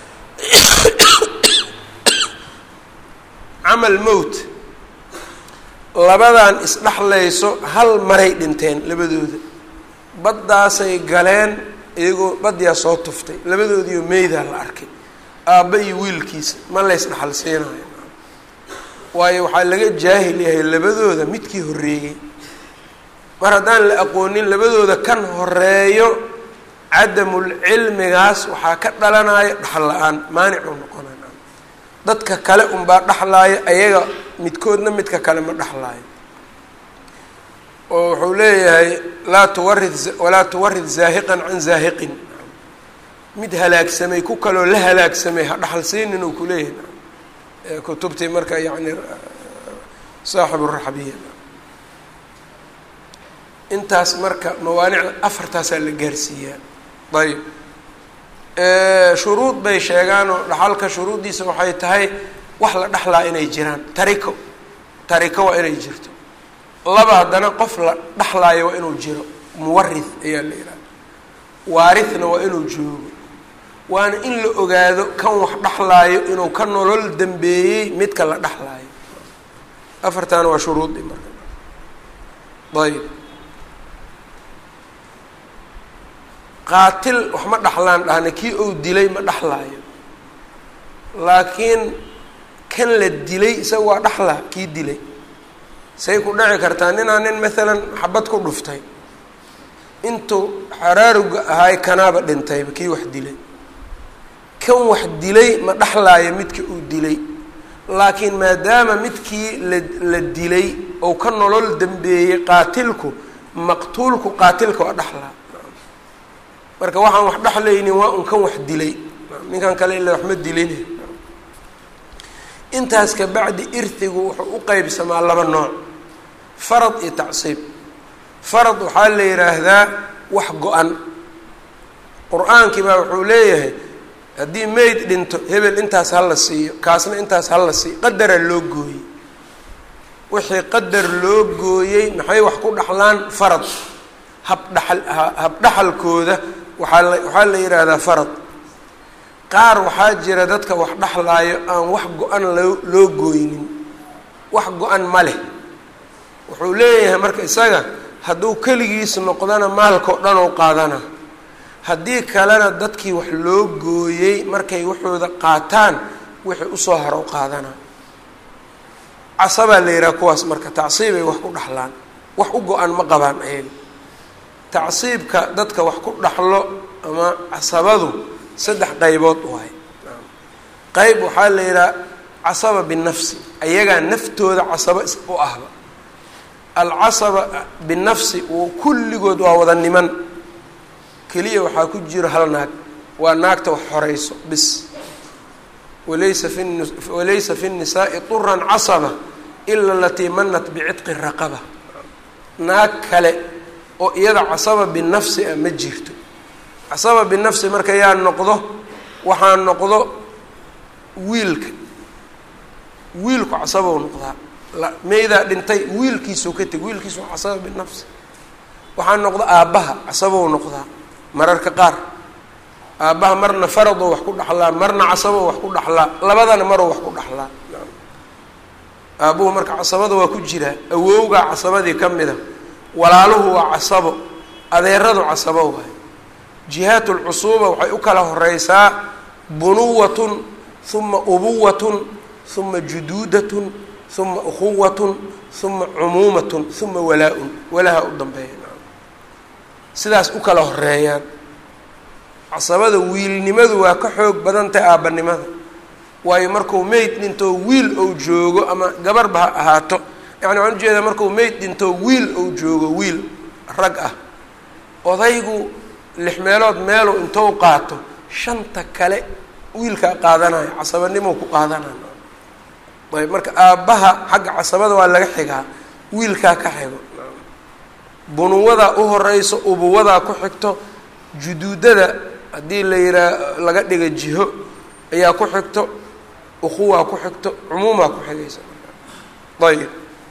camal mowt labadan isdhexlayso hal maray dhinteen labadooda baddaasay galeen iyagoo badyaa soo tuftay labadoodiiyo meydaa la arkay aabba iyo wiilkiisa ma lays dhexal siinayo waayo waxaa laga jaahil yahay labadooda midkii horreeyey mar haddaan la aqoonin labadooda kan horeeyo cadamul cilmigaas waxaa ka dhalanaya dhaxal la-aan maanicuu noqonay dadka kale unbaa dhexlaaya ayaga midkoodna midka kale ma dhexlaayo oo wuxuu leeyahay laa tuwarid walaa tuwarid zaahiqan can zaahiqin mid halaagsamay ku kaloo la halaagsamay ha dhaxal siinin uu kuleeyahay kutubtii marka yani saaxibu raxbiya intaas marka mawaanicda afartaasaa la gaarsiiyaa ayb shuruud bay sheegaanoo dhaxalka shuruuddiisa waxay tahay wax la dhexlaa inay jiraan tariko tariko waa inay jirto laba haddana qof la dhexlaayo waa inuu jiro muwarith ayaa la yidhaha waarithna waa inuu joogo waana in la ogaado kan wax dhexlaayo inuu ka nolol dambeeyey midka la dhexlaayo afartaana waa shuruudi marka ayb qaatil wax ma dhexlaan dhahna kii ou dilay ma dhexlaayo laakiin kan la dilay isaga waa dhexlaa kii dilay say ku dhici kartaa ninaa nin maalan xabad ku dhuftay intuu xaraaruga ahaay kanaaba dhintayba kii wax dilay kan wax dilay ma dhexlaayo midka uu dilay laakiin maadaama midkii la la dilay ou ka nolol dambeeyey qaatilku maqtuulku qaatilka waa dhexlaa marka waxaan wax dhexlaynin waa un kan wax dilay ninkan kale ila waxma dilin intaas ka bacdi irtigu wuxuu u qeybsamaa laba nooc farad iyo tacsiib farad waxaa la yidhaahdaa wax go-an qur-aankii baa wuxuu leeyahay haddii mayd dhinto hebel intaas ha la siiyo kaasna intaas ha la siiyo qadara loo gooyey wixii qadar loo gooyey maxay wax ku dhaxlaan farad habdhaxal habdhaxalkooda waxaa la waxaa la yidhaahdaa farad qaar waxaa jira dadka wax dhexlaayo aan wax go-an loo loo gooynin wax go-an ma leh wuxuu leeyahay marka isaga hadduu keligiis noqdana maalkao dhan oo qaadana haddii kalena dadkii wax loo gooyey markay waxooda qaataan wixii usoo haro u qaadana casabaa la yidhaha kuwaas marka tacsiibay wax ku dhexlaan wax u go-an ma qabaan ayaga tacsiibka dadka wax ku dhaxlo ama casabadu saddex qaybood waay qeyb waxaa la yidhaha casaba binafsi ayagaa naftooda casaba u ahba alcasaba binafsi uu kulligood waa wada niman keliya waxaa ku jiro hal naag waa naagta wax horeyso bis walaysa fi walaysa fi الnisaai طuran casaba ila alatii manat bicitqi raqaba naag kale oo iyada casaba binafsi ah ma jirto casaba binafsi marka yaa noqdo waxaa noqdo wiilka wiilku casabou noqdaa meydaa dhintay wiilkiisuu ka teg wiilkiisu waa casaba binafsi waxaa noqda aabbaha casabou noqdaa mararka qaar aabbaha marna faradoo wax ku dhaxlaa marna casaboo wax ku dhaxlaa labadana maroo wax ku dhaxlaa aabbuhu marka casabada waa ku jiraa awowgaa casabadii ka mida walaaluhu waa casabo adeeradu casabo waay jihaat lcusuuba waxay u kala horeysaa bunuwatun uma ubuwatun uma juduudatun uma ukhuwatun uma cumuumatun uma walaa-un walaha u dambeeya sidaas u kala horeeyaan casabada wiilnimadu waa ka xoog badan tahay aabbanimada waayo marku meyd dhintoo wiil ou joogo ama gabarba ha ahaato yani waxaan ujeedaa marku meyd dhintoo wiil ou joogo wiil rag ah odaygu lix meelood meelu intou qaato shanta kale wiilkaa qaadanayo casabanimou ku qaadanayo ayb marka aabbaha xagga casabada waa laga xigaa wiilkaa ka xigo bunuwadaa u horeyso ubuwadaa ku xigto juduudada haddii la yihaa laga dhiga jiho ayaa ku xigto ukuwaa ku xigto cumuumaa ku xigaysa ayib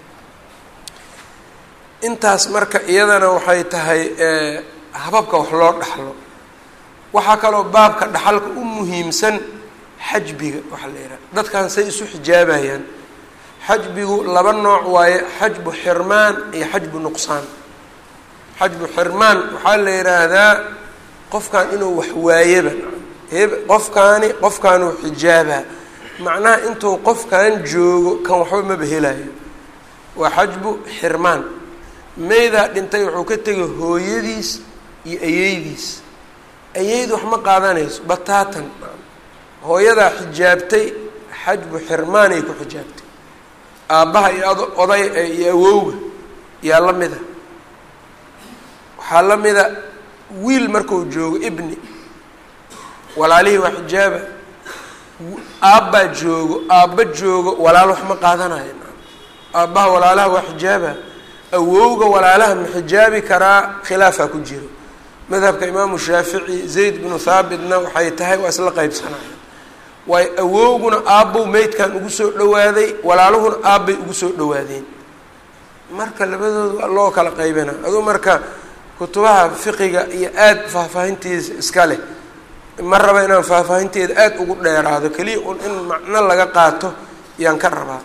intaas marka iyadana waxay tahay hababka wax loo dhaxlo waxaa kaloo baabka dhaxalka u muhiimsan xajbiga waxaa la yidhaha dadkan say isu xijaabayaan xajbigu laba nooc waaye xajbu xirmaan iyo xajbu nuqsaan xajbu xirmaan waxaa la yidhaahdaa qofkan inuu wax waayaba heb qofkaani qofkaanuu xijaabaa macnaha intuu qofkan joogo kan waxba maba helayo waa xajbu xirmaan meydaa dhintay wuxuu ka tegay hooyadiis iyo ayeydiis ayeydu wax ma qaadanayso bataatan hooyadaa xijaabtay xajbu xirmaanay ku xijaabtay aabbaha iyo ad oday iyo awowga yaa la mida waxaa la mida wiil marku joogo ibni walaalihii waa xijaaba aabbaa joogo aabba joogo walaal wax ma qaadanayo aabbaha walaalaha waa xijaaba awowga walaalaha ma xijaabi karaa khilaafaa ku jiro madhabka imaamu shaafici zayd binu thaabitna waxay tahay waa isla qeybsanaya waayo awowguna aabbow meydkan ugu soo dhawaaday walaaluhuna aabbay ugu soo dhawaadeen marka labadooda loo kala qaybina aduu marka kutubaha fiqiga iyo aada faahfaahintiisa iska leh ma raba inaan faahfaahinteeda aada ugu dheeraado keliya un in macno laga qaato yaan ka rabaa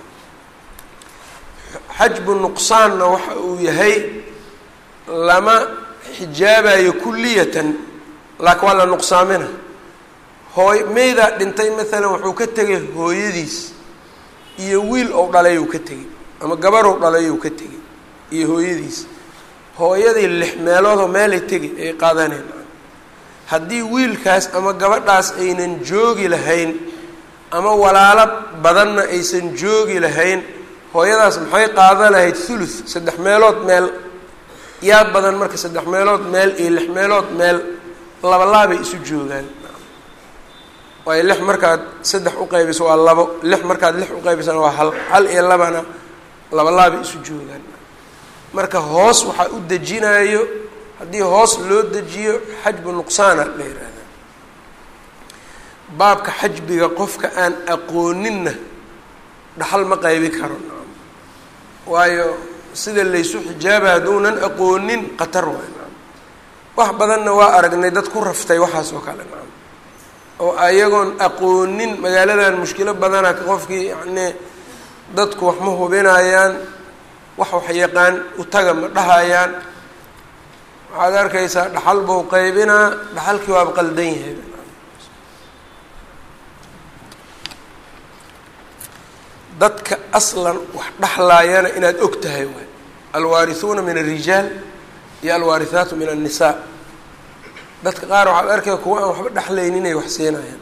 xajbu nuqsaanna waxa uu yahay lama xijaabayo kulliyatan laakiin waa la nuqsaamina hooy meydaa dhintay maalan wuxuu ka tegay hooyadiis iyo wiil ou dhalay uu ka tegey ama gabarow dhalay uu ka tegey iyo hooyadiis hooyadii lix meeloodoo meelay tegi ay qaadaneen haddii wiilkaas ama gabadhaas aynan joogi lahayn ama walaalo badanna aysan joogi lahayn hooyadaas maxay qaadan lahayd thuluth saddex meelood meel yaa badan marka saddex meelood meel iyo lix meelood meel labalaabay isu joogaan waayo lix markaad saddex uqaybiso waa labo lix markaad lix uqaybisana waa hal hal iyo labana labalaabay isu joogaan marka hoos waxaa u dejinayo haddii hoos loo dejiyo xajbu nuqsaana la yihahda baabka xajbiga qofka aan aqooninna dhaxal ma qaybi karo waayo sida laysu xijaaba hadduunan aqoonin khatar waay wax badanna waa aragnay dad ku raftay waxaas oo kale naam oo ayagoon aqoonin magaaladan mushkilo badana qofkii yacnii dadku wax ma hubinayaan wax wax yaqaan utaga ma dhahayaan waxaad arkaysaa dhaxal buu qaybinaa dhaxalkii waaba qaldan yahay dadka aslan wax dhexlaayana inaad og tahay waay alwaarihuuna min alrijaal iyo alwaarihaatu min annisaa dadka qaar waxaad arkaya kuwa aan waxba dhexlaynin inay wax siinayaan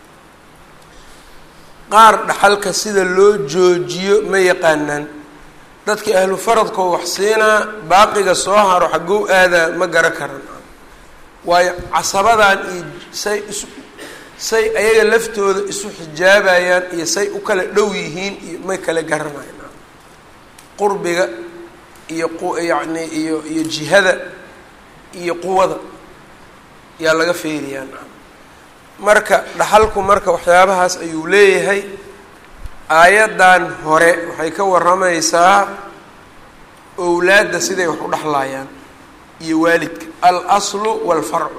qaar dhaxalka sida loo joojiyo ma yaqaanaan dadkii ahlu faradkoo wax siinaa baaqiga soo haro xagow aadaa ma gara karan waayo casabadan iyo say isu say ayaga laftooda isu xijaabayaan iyo say u kala dhow yihiin iyo may kala garanayaan qurbiga iyo yacni iyo iyo jihada iyo quwada yaa laga feeriyaa marka dhaxalku marka waxyaabahaas ayuu leeyahay aayaddan hore waxay ka warramaysaa owlaadda siday wax u dhexlaayaan iyo waalidka al aslu waalfarcu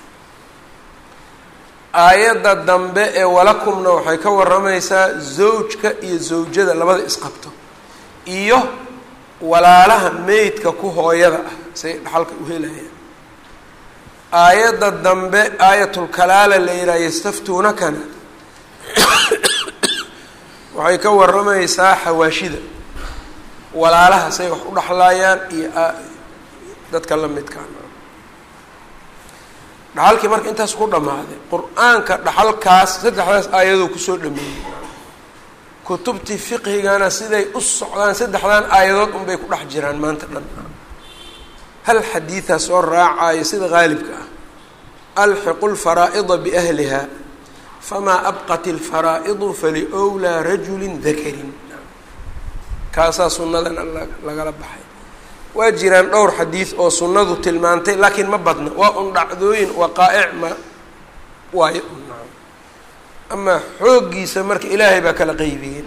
aayadda dambe ee walakumna waxay ka warramaysaa zawjka iyo zawjada labada isqabto iyo walaalaha meydka ku hooyada ah say dhaxalka u helayaan aayadda dambe aayatulkalaala la yidhaha yastaftuunakana waxay ka warramaysaa xawaashida walaalaha say wax u dhexlaayaan iyo dadka la midkaan dhaxalkii marka intaas ku dhammaaday qur-aanka dhaxalkaas saddexdaas aayadoo kusoo dhameeyey kutubtii fiqhigana siday u socdaan saddexdan aayadood unbay ku dhex jiraan maanta dhan hal xadiidaa soo raacayo sida qaalibka ah alxiqu lfaraa'ida biahliha famaa abqat ilfaraa'idu faliwlaa rajulin dakarin kaasaa sunnadan lagala baxay waa jiraan dhowr xadiid oo sunnadu tilmaantay laakiin ma badna waa un dhacdooyin waqaa'ic ma waayo unaa amaa xooggiisa marka ilaahay baa kala qeybiyey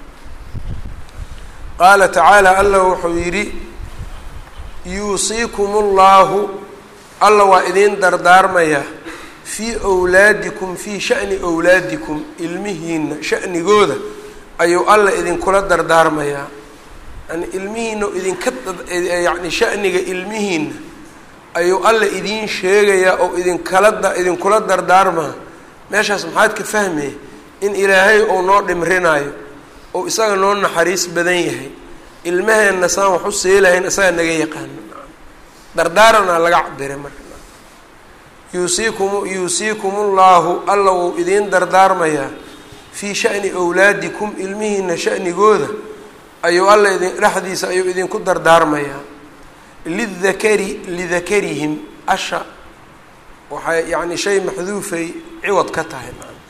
qaala tacaala allah wuxuu yidhi yuusiikum ullahu alla waa idiin dardaarmayaa fii wlaadikum fii sha'ni wlaadikum ilmihiina sha'nigooda ayuu alla idinkula dardaarmayaa yani ilmihiina idinka yani sha'niga ilmihiina ayuu alla idiin sheegayaa oo idinkala idinkula dardaarmaa meeshaas maxaad ka fahmaya in ilaahay ou noo dhimrinaayo ou isaga noo naxariis badan yahay ilmaheenna saan wax u seelahayn isaga naga yaqaano dardaaranaa laga cabiray marka yuusiikum yuusiikum ullahu alla wuu idiin dardaarmayaa fii sha'ni wlaadikum ilmihiina sha'nigooda ayuu alla idin dhexdiisa ayuu idinku dardaarmayaa lidakari lidakarihim asha waxay yacni shay maxduufay ciwad ka tahay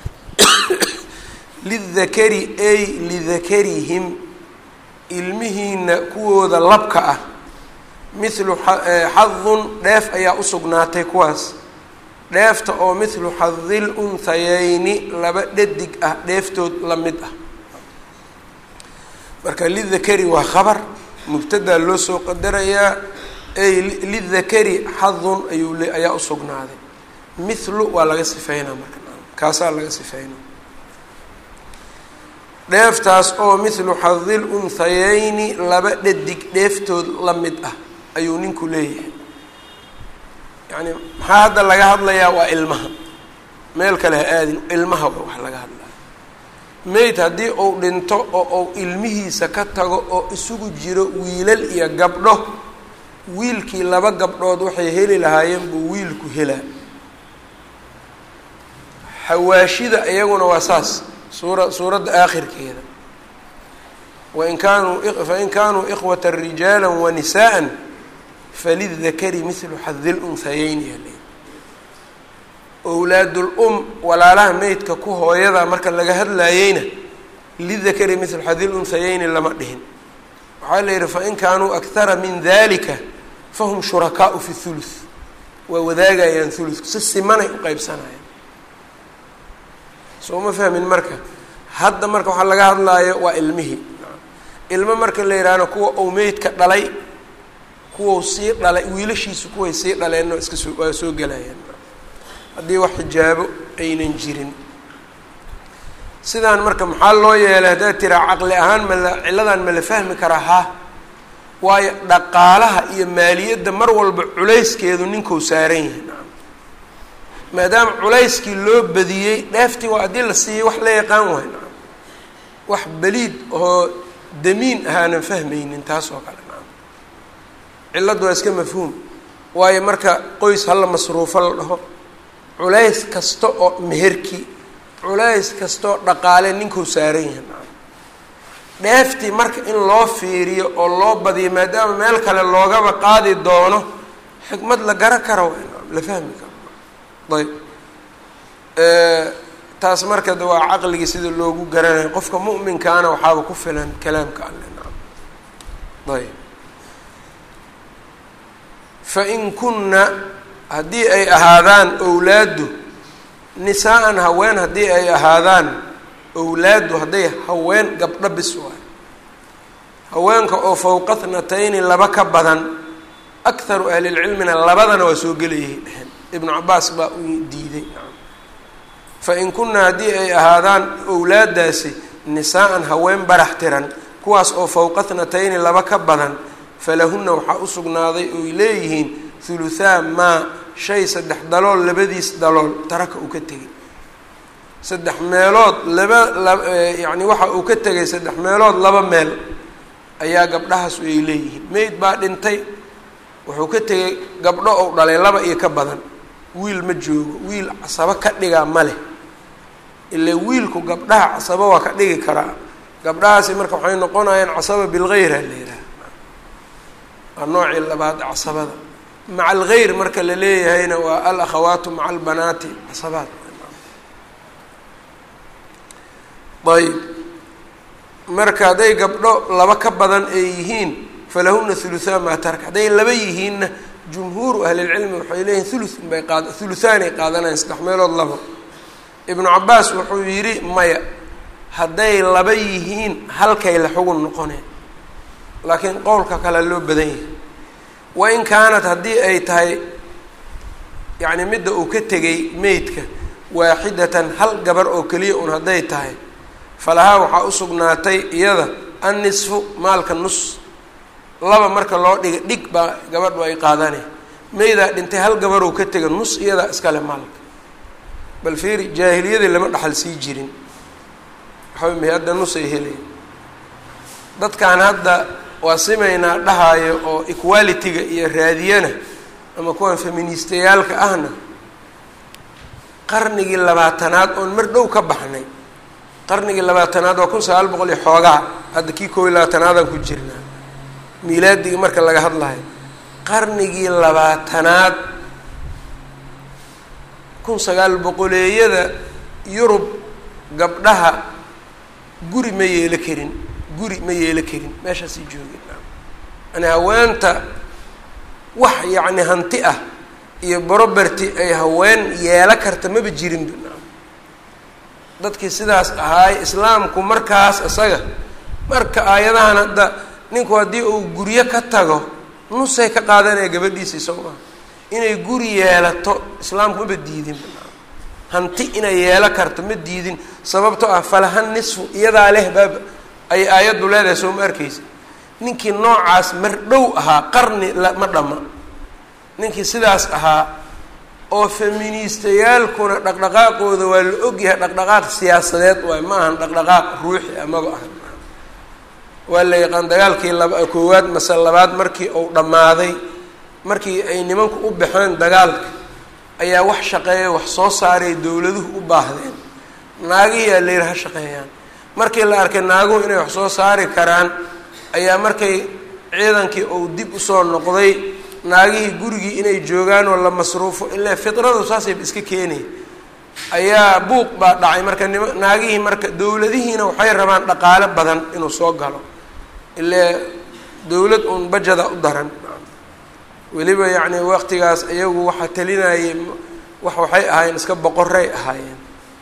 lidakari ay lidakarihim ilmihiina kuwooda labka ah mithlu xadun dheef ayaa usugnaatay kuwaas dheefta oo mithlu xadil unhayeyni laba dhadig ah dheeftood la mid ah marka lidakari waa khabar mubtadaa loo soo qadarayaa ey lidakari xadun ayuu le ayaa usugnaaday mithlu waa laga sifeynaa marka kaasaa laga sifeynaa dheeftaas oo mithlu xadil unhayeyni laba dhadig dheeftood la mid ah ayuu ninku leeyahay yacni maxaa hadda laga hadlayaa waa ilmaha meel kale ha aadin ilmaha waa wax laga hadlaya mayd haddii uu dhinto oo uu ilmihiisa ka tago oo isugu jiro wiilal iyo gabdho wiilkii laba gabdhood waxay heli lahaayeen buu wiilku helaa xawaashida iyaguna waa saas suura suuradda aakhirkeeda wain kaanuu fain kaanuu ikhwata rijaala wanisaءa falidakari mithlu xadil unhayeyni yale owlaadul um walaalaha meydka ku hooyada marka laga hadlaayeyna lidakari mithlu xadil unhayeyni lama dhihin waxaa la yihi fain kaanuu akhara min dalika fahum shurakaau fi thuluth waa wadaagayaan thuluthku si simanay u qeybsanayaan soo ma fahmin marka hadda marka waxaa laga hadlaayo waa ilmihii ilmo marka la yidhaahno kuwa ou meydka dhalay kuwau sii dhalay wiilashiisu kuway sii dhaleenno iska soo waa soo gelayaan haddii wax xijaabo aynan jirin sidaan marka maxaa loo yeelay haddaad tiraa caqli ahaan mala cilladan ma la fahmi karaa ha waayo dhaqaalaha iyo maaliyadda mar walba culayskeedu ninkuu saaran yahay maadaama culayskii loo badiyey dheeftii waa haddii la siiyey wax la yaqaan waay nacam wax beliid oo damiin ahaanan fahmaynin taas oo kale nacam cilladdu waa iska mafhuum waayo marka qoys hala masruufo la dhaho culays kasta oo meherki culays kastaoo dhaqaale ninkuu saaran yahay nacam dheeftii marka in loo fiiriyo oo loo badiyo maadaama meel kale loogaba qaadi doono xikmad la gara kara waay nacam la fahmi karo ayb taas marka de waa caqligii sida loogu garanayo qofka mu'minkaana waxaaba ku filan kalaamka alle nacam ayb fain kunna haddii ay ahaadaan owlaaddu nisaa-an haween haddii ay ahaadaan owlaaddu hadday haween gabdho bis waay haweenka oo fowqa thnatayni laba ka badan akharu ahlilcilmina labadana waa soo gelayay dheheen ibnu cabaas baa u diiday fain kunna haddii ay ahaadaan owlaadaasi nisaa-an haween barax tiran kuwaas oo fowqa thnatayni laba ka badan falahunna waxaa u sugnaaday oy leeyihiin huluthaa maa shay saddex dalool labadiis dalool taraka uu ka tegay saddex meelood laba layacni waxa uu ka tegay saddex meelood laba meel ayaa gabdhahaas ay leeyihiin meyd baa dhintay wuxuu ka tegay gabdho ou dhalay laba iyo ka badan wiil ma joogo wiil casabo ka dhigaa ma leh ile wiilku gabdhaha casabo waa ka dhigi karaa gabdhahaasi marka waxay noqonayaan casaba bilgeyra la yidhaha waa noocii labaad casabada maca algeyr marka la leeyahayna waa al akhawaatu maca albanaati casabaad ayb marka hadday gabdho laba ka badan ay yihiin falahuna huluthaa maa taraka hadday laba yihiinna jumhuuru ahlilcilmi waxay leeyihin thuluth bay qaad thuluthaanay qaadanayan saddex meelood labo ibnu cabaas wuxuu yidhi maya hadday laba yihiin halkay la xugun noqoneen laakiin qowlka kale loo badan yahay wain kaanat haddii ay tahay yacni midda uu ka tegay meydka waaxidatan hal gabar oo keliya un hadday tahay falahaa waxaa u sugnaatay iyada annisfu maalka nus laba marka loo dhiga dhig baa gabadhu ay qaadane meydaa dhintay hal gabaroo ka tega nus iyadaa iskale maalka bal fiiri jaahiliyadii lama dhaxal sii jirin waxaa may hadda nus ay helayan dadkan hadda waa simaynaa dhahaayo oo equality-ga iyo raadiyana ama kuwan feministayaalka ahna qarnigii labaatanaad oon mar dhow ka baxnay qarnigii labaatanaad waa kun sagaal boqol iyo xoogaa hadda kii koob iyo labaatanaadaan ku jirnaa miilaadigii marka laga hadlayo qarnigii labaatanaad kun sagaal boqoleeyada yurub gabdhaha guri ma yeelo karin guri ma yeelo karin meeshaasay joogeen yani haweenta wax yacni hanti ah iyo broberty ay haween yeelo karta maba jirin dadkii sidaas ahaay islaamku markaas isaga marka aayadahan hadda ninku haddii uu guryo ka tago nusay ka qaadanaya gabadhiisii soo maa inay guri yeelato islaamku maba diidin hanti inay yeelo karto ma diidin sababtoo ah falahan nisfu iyadaa leh baab ay aayaddu leedahay soo ma arkaysa ninkii noocaas mar dhow ahaa qarni ma dhamma ninkii sidaas ahaa oo feministayaalkuna dhaqdhaqaaqooda waa la ogyahay dhaqdhaqaaq siyaasadeed waay ma ahan dhaqdhaqaaq ruuxi amaba ahan waa la yaqaan dagaalkii laba koowaad mase labaad markii uu dhammaaday markii ay nimanku u baxeen dagaalka ayaa wax shaqeeya wax soo saaray dowladuhu u baahdeen naagihiyaa la yidhi ha shaqeeyaan markii la arkay naaguhu inay wax soo saari karaan ayaa markay ciidankii uu dib usoo noqday naagihii gurigii inay joogaan oo la masruufo ilaa fidradu saasayba iska keenay ayaa buuq baa dhacay marka nima naagihii marka dowladihiina waxay rabaan dhaqaale badan inuu soo galo ilaa dowlad uun bajada u daran weliba yacni waqtigaas iyagu waxaa talinayay wax waxay ahaayeen iska boqoray ahaayeen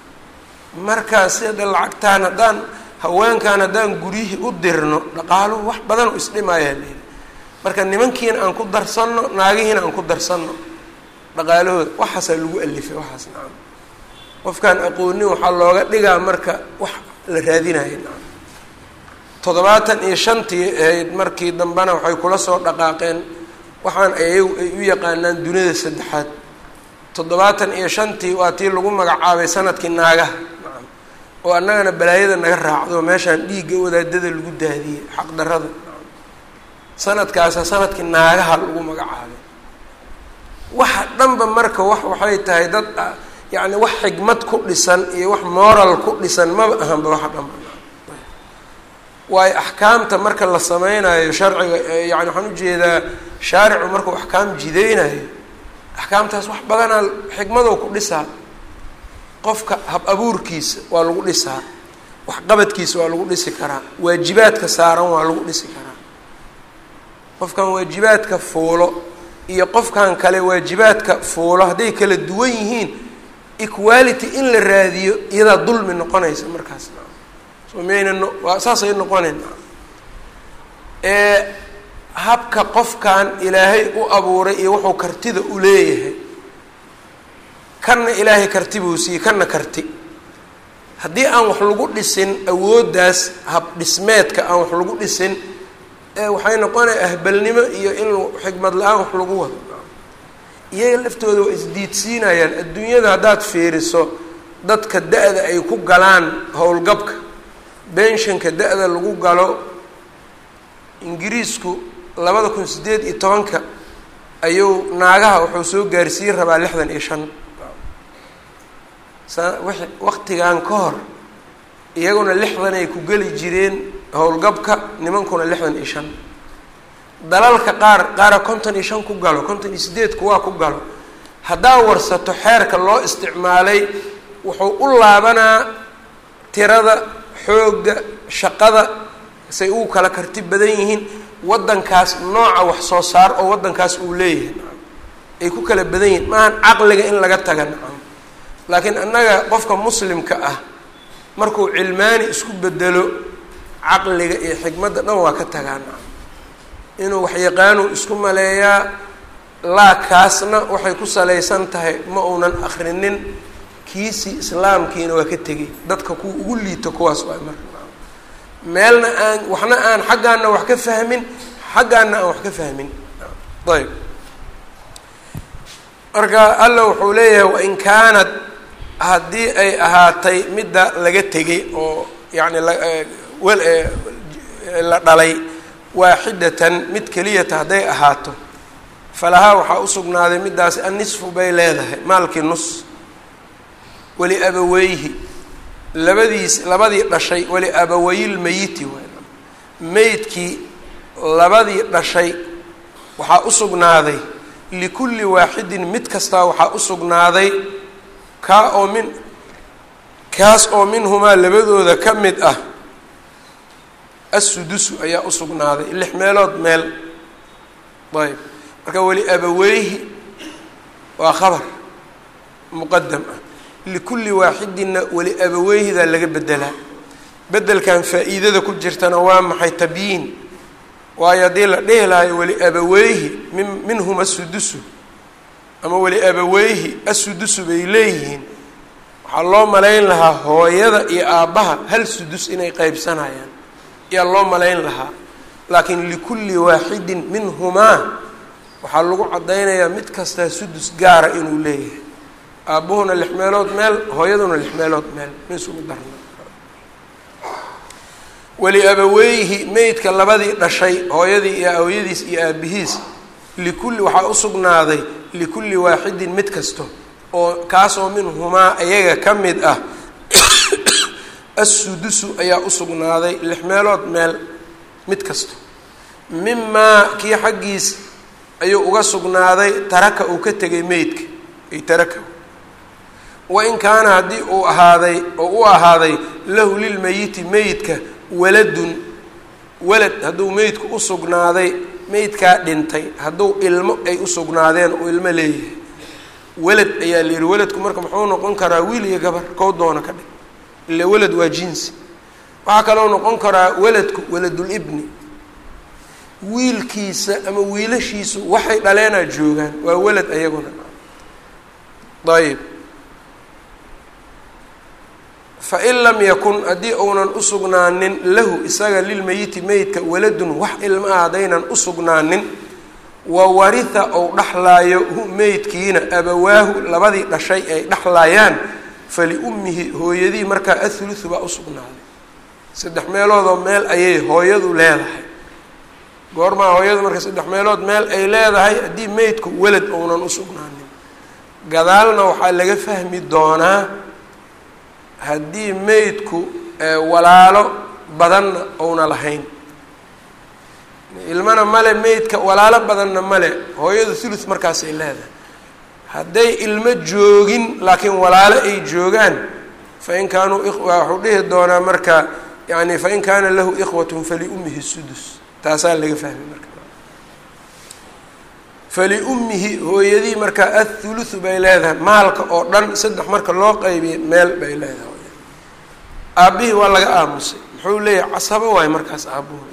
marka sida lacagtaan haddaan haweenkan haddaan guryihii u dirno dhaqaaluhu wax badan u isdhimayaa leeli marka nimankiina aan ku darsanno naagihiina aan ku darsanno dhaqaalahooda waxaasaa lagu alifay waxaas nacam qofkaan aqoonin waxaa looga dhigaa marka wax la raadinaya nacam toddobaatan iyo shantii ahayd markii dambena waxay kula soo dhaqaaqeen waxaan ayagu ay u yaqaanaan duniyada saddexaad toddobaatan iyo shantii waa tii lagu magacaabay sanadkii naagaha nacam oo annagana balaayada naga raacdo meeshaan dhiigga wadaadada lagu daadiyey xaqdarrada sanadkaasa sanadkii naagaha lagu magacaabay waxa dhanba marka wax waxay tahay dad yacni wax xigmad ku dhisan iyo wax moral ku dhisan maba ahanba waxa dhanba waayo axkaamta marka la sameynayo sharciga yani waxaan ujeedaa shaaricu markuu axkaam jideynayo axkaamtaas wax badanaa xikmadow ku dhisaa qofka hab abuurkiisa waa lagu dhisaa waxqabadkiisa waa lagu dhisi karaa waajibaadka saaran waa lagu dhisi karaa qofkan waajibaadka fuulo iyo qofkan kale waajibaadka fuulo hadday kala duwan yihiin equality in la raadiyo iyadaa dulmi noqonaysa markaas so miyayna no waa saasay noqonayn ee habka qofkan ilaahay u abuuray iyo wuxuu kartida u leeyahay kanna ilaahay karti buu siiyey kanna karti haddii aan wax lagu dhisin awooddaas hab dhismeedka aan wax lagu dhisin waxay noqonaya ahbalnimo iyo in xikmad la-aan wax lagu wado iyaga laftooda waa isdiidsiinayaan adduunyada haddaad fiiriso dadka da-da ay ku galaan howlgabka benshanka da-da lagu galo ingiriisku labada kun siddeed iyo tobanka ayuu naagaha wuxuu soo gaarsiin rabaa lixdan iyo shan sa w waktigan ka hor iyaguna lixdan ay ku geli jireen howlgabka nimankuna lixdan iyo shan dalalka qaar qaara konton iyo shan ku galo konton iyo sideed kuwaa ku galo haddaa warsato xeerka loo isticmaalay wuxuu u laabanaa tirada xoogga shaqada say ugu kala karti badan yihiin waddankaas nooca wax soo saar oo waddankaas uu leeyahay ay ku kala badan yihiin maahan caqliga in laga taga nacam laakiin annaga qofka muslimka ah markuu cilmaani isku bedelo caqliga iyo xikmadda dhan waa ka tagaa nacam inuu waxyaqaanu isku maleeyaa laa kaasna waxay ku salaysan tahay ma uunan akrinin kiisii islaamkiina waa ka tegay dadka kuwa ugu liito kuwaas waay marka meelna aan waxna aan xaggaana wax ka fahmin xaggaana aan wax ka fahmin ayb marka alla wuxuu leeyahay wain kaanad haddii ay ahaatay midda laga tegay oo yacni wel la dhalay waaxidatan mid keliyata hadday ahaato falahaa waxaa usugnaaday middaasi annisfu bay leedahay maalkii nus weli abaweyhi labadiis labadii dhashay weli abawayilmeyiti waay meydkii labadii dhashay waxaa usugnaaday likulli waaxidin mid kastaa waxaa usugnaaday kaa oo min kaas oo minhumaa labadooda ka mid ah assudusu ayaa usugnaaday lix meelood meel ayb marka weli abaweyhi waa khabar muqadam ah likulli waaxidinna weli abaweyhidaa laga bedelaa bedelkan faa-iidada ku jirtana waa maxay tabyiin waayo haddii la dhihi lahayo weli abaweyhi min minhum asudusu ama weli abaweyhi asudusu bay leeyihiin waxaa loo malayn lahaa hooyada iyo aabbaha hal sudus inay qeybsanayaan ayaa loo malayn lahaa laakiin likulli waaxidin minhumaa waxaa lagu caddaynayaa mid kastaa sudus gaara inuu leeyahay aabbuhuna lix meelood meel hooyaduna lix meelood meel ma isugu darna weli abaweyhi meydka labadii dhashay hooyadii iyo hooyadiis iyo aabihiis likulli waxaa u sugnaaday likulli waaxidin mid kasto oo kaasoo minhumaa ayaga ka mid ah assudusu ayaa u sugnaaday lix meelood meel mid kasto mimaa kii xaggiis ayuu uga sugnaaday taraka uu ka tegay meydka ay taraka wain kaana haddii uu ahaaday oo u ahaaday lahu lilmeyiti meydka waladun walad hadduu meydku u sugnaaday meydkaa dhintay hadduu ilmo ay u sugnaadeen oo ilmo leeyahay walad ayaa la yihi waladku marka muxuu noqon karaa wiil iyo gabar kow doona ka dhig ila walad waa jinsi waxaa kaloo noqon karaa waladku waladulibni wiilkiisa ama wiilashiisu waxay dhaleenaa joogaan waa walad ayaguna ayb fain lam yakun haddii uunan usugnaanin lahu isaga lilmeyiti meydka waladun wax ilma ah haddaynan usugnaanin wa waritha ou dhaxlaayo hu meydkiina abawaahu labadii dhashay ay dhaxlaayaan faliummihi hooyadii markaa athuluthu baa usugnaaday saddex meeloodoo meel ayay hooyadu leedahay goormaa hooyadu marka saddex meelood meel ay leedahay haddii meydku welad ounan usugnaanin gadaalna waxaa laga fahmi doonaa haddii meydku walaalo badanna ouna lahayn ilmana male meydka walaalo badanna male hooyadu thuluth markaasay leedahay hadday ilmo joogin laakiin walaalo ay joogaan fain kaanuu waxuu dhihi doonaa marka yani fain kaana lahu ikhwatun faliummihi sudus taasaa laga fahmay marka faliummihi hooyadii markaa athuluthu bay leedahay maalka oo dhan saddex marka loo qeybiya meel bay leedahay aabbihii waa laga aamusay muxuu leeyahay casabo waayo markaas aabbuhu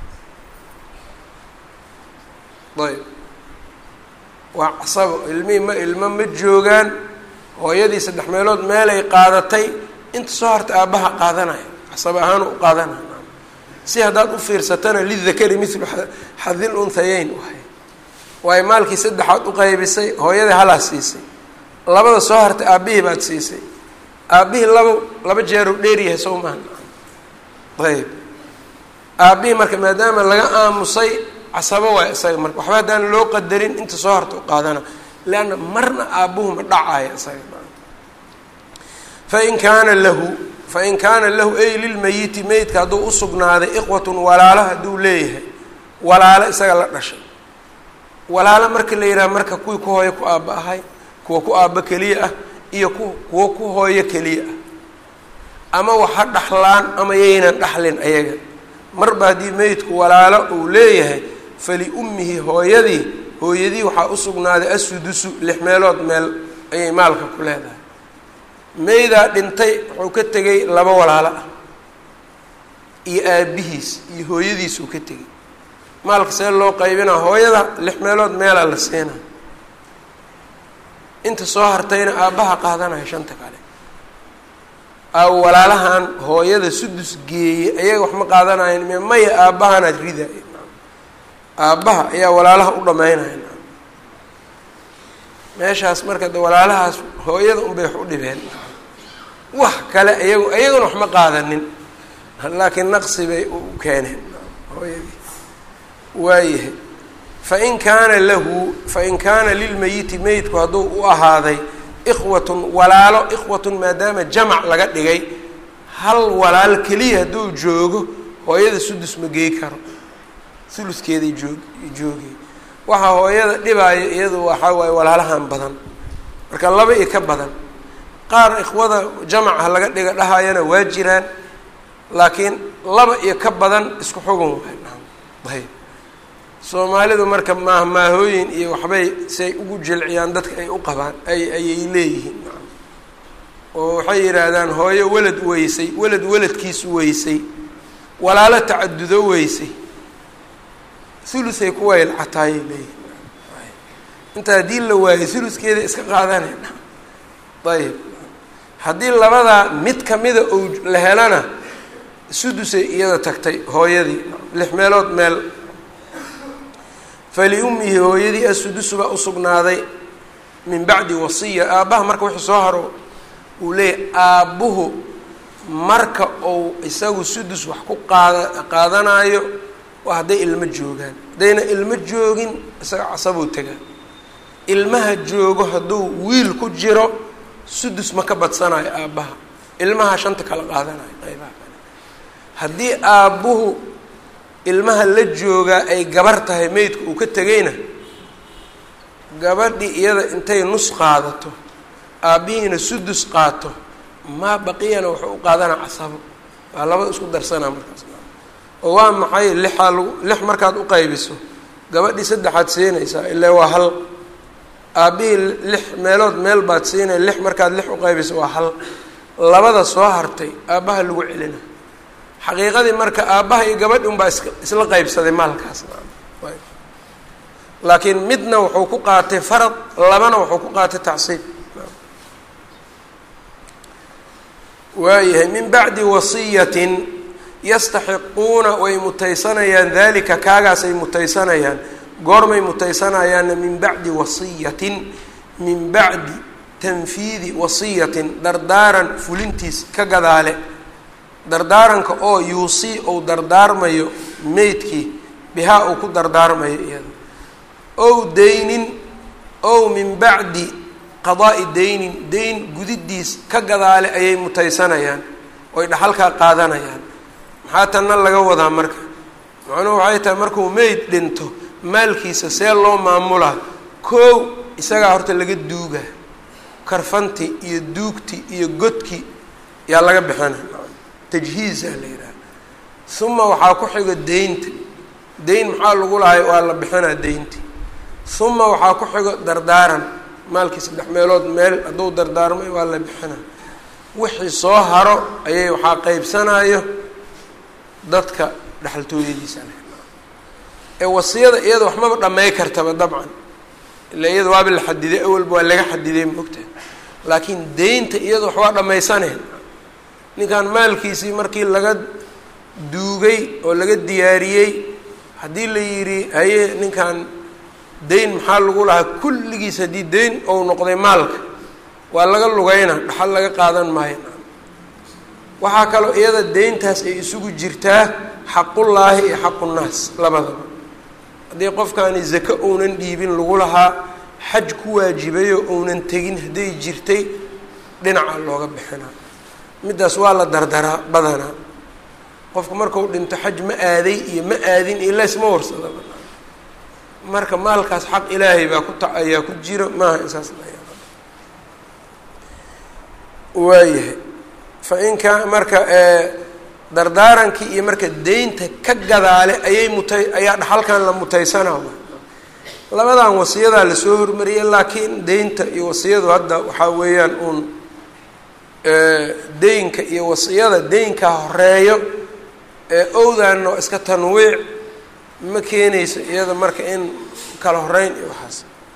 ayb waa casabo ilmihii ma ilmo ma joogaan hooyadii saddex meelood meelay qaadatay inta soo harta aabbaha qaadanaya casabo ahaan u qaadanaya si haddaad u fiirsatana lidakari mithlu xadil unhayeyn waay waayo maalkii saddexaad u qaybisay hooyadii halaa siisay labada soo hartay aabbihii baad siisay aabbihii laba laba jeeru dheeryahay sow maaha ayb aabbihii marka maadaama laga aamusay casabo waay isaga marka waxba haddaan loo qadarin inta soo harta u qaadana leanna marna aabbuhu ma dhacaya isaga fain kaana lahu fain kaana lahu ay lilmeyiti meydka hadduu usugnaaday iqwatun walaalo hadduu leeyahay walaalo isaga la dhashay walaalo marka la yidhaha marka kuwii ku hooyo ku aabba ahay kuwa ku aabba keliya ah iyo ku kuwa ku hooyo keliya ah ama waxa dhaxlaan ama yaynan dhaxlin ayaga marba haddii meydku walaalo uu leeyahay faliummihi hooyadii hooyadii waxaa usugnaaday asudusu lix meelood meel ayay maalka ku leedahay meydaa dhintay wuxuu ka tegay laba walaalo ah iyo aabihiis iyo hooyadiisuu ka tegay maalka see loo qaybinaa hooyada lix meelood meelaa la siinaa inta soo hartayna aabbaha qaadanaya shanta kale aa walaalahan hooyada sudus geeyey ayaga wax ma qaadanayan m maya aabbahanaad ridaaya aabbaha ayaa walaalaha u dhamaynaya meeshaas marka de walaalahaas hooyada unbay wax u dhibeen wax kale iyagu iyaguna wax ma qaadanin laakiin naqsi bay u keeneen hooyadii waayahay fain kaana lahu fain kaana lilmeyiti meydku hadduu u ahaaday ikhwatun walaalo ikhwatun maadaama jamac laga dhigay hal walaal keliya hadduu joogo hooyada sudus ma geey karo uluskeeday joog joogay waxaa hooyada dhibaayo iyadu waxaa waaye walaalahan badan marka laba iyo ka badan qaar ikhwada jamaca laga dhiga dhahayana waa jiraan laakiin laba iyo ka badan isku xugun waay ayb soomaalidu marka maahmaahooyin iyo waxbay siay ugu jilciyaan dadka ay u qabaan ay ayay leeyihiin oo waxay yidhaahdaan hooyo welad weysay welad weladkiisu weysay walaalo tacadudo weysay hulusay ku waylcataayay leeyihin inta haddii la waayo huluskeeda iska qaadanayna ayib haddii labadaa mid kamida ou la helana sudusay iyada tagtay hooyadii lix meelood meel faliummihi hooyadii asudusu baa usugnaaday min bacdi wasiya aabbaha marka wixii soo haro uu leeyahy aabbuhu marka uu isagu sudus wax ku qaada qaadanaayo waa hadday ilmo joogaan haddayna ilmo joogin isaga casabuu tegaa ilmaha joogo hadduu wiil ku jiro sudus ma ka badsanayo aabbaha ilmaha shanta kala qaadanayo qaybaha kale haddii aabbuhu ilmaha la joogaa ay gabar tahay meydka uu ka tegayna gabadhii iyada intay nus qaadato aabbihiina sudus qaato maa baqiyana wuxuu u qaadanaa casabo waa labada isku darsanaa markaas oo waa maxay lixaa lagu lix markaad u qaybiso gabadhii saddexaad siinaysaa ilaa waa hal aabbihii lix meelood meel baad siinaya lix markaad lix u qaybiso waa hal labada soo hartay aabbaha lagu celina xaqiiqadii marka aabbaha iyo gabadhi unbaa is isla qaybsaday maalkaas laakiin midna wuxuu ku qaatay farad labana wuxuu ku qaatay tacsiib waayahay min bacdi wasiyatin yastaxiquuna way mutaysanayaan dalika kaagaasay mutaysanayaan goormay mutaysanayaanna min bacdi wasiyatin min bacdi tanfiidi wasiyatin dardaaran fulintiis ka gadaale dardaaranka oo yuusii ou dardaarmayo meydkii bihaa uu ku dardaarmayo iyada ow daynin ow min bacdi qadaa'i daynin dayn gudidiis ka gadaale ayay mutaysanayaan oy dhaxalkaa qaadanayaan maxaa tanna laga wadaa marka macnuhu waxay tahay markuu meyd dhinto maalkiisa see loo maamulaa koow isagaa horta laga duuga karfanti iyo duugti iyo godki yaa laga bixina tajhiizaa la yidhaha uma waxaa ku xigo deynta deyn maxaa lagu lahay waa la bixinaa deynti uma waxaa ku xigo dardaaran maalkii saddex meelood meel hadduu dardaarmay waa la bixinaa wixii soo haro ayay waxaa qeybsanayo dadka dhexaltooyadiisa leh ee wasiyada iyada waxmaba dhamay kartaba dabcan ila iyada waaba la xadiday awalba waa laga xadiday maogtaha laakiin deynta iyada wax waa dhammaysaneen ninkan maalkiisii markii laga duugay oo laga diyaariyey haddii la yidhi haye ninkan deyn maxaa lagu lahaa kulligiis haddii deyn ou noqday maalka waa laga lugayna dhaxal laga qaadan maayo waxaa kaloo iyada deyntaas ay isugu jirtaa xaqullaahi iyo xaqunnaas labadaba haddii qofkaani zako ounan dhiibin lagu lahaa xaj ku waajibayo ounan tegin hadday jirtay dhinaca looga bixinaa middaas waa la dardaraa badanaa qofku markau dhinto xaj ma aaday iyo ma aadin iyo leysma warsada marka maalkaas xaq ilaahay baa ku ta ayaa ku jiro maaha insaas waayahay fa inka marka dardaarankii iyo marka deynta ka gadaale ayay mutay ayaa dhaxalkan la mutaysanaa labadan wasiyadaa lasoo hormariyay laakiin deynta iyo wasiyadu hadda waxaa weeyaan uun deynka iyo wasiyada deynka horeeyo ee owdaana waa iska tanwiic ma keenayso iyada marka in kala horeyn iyo waxaas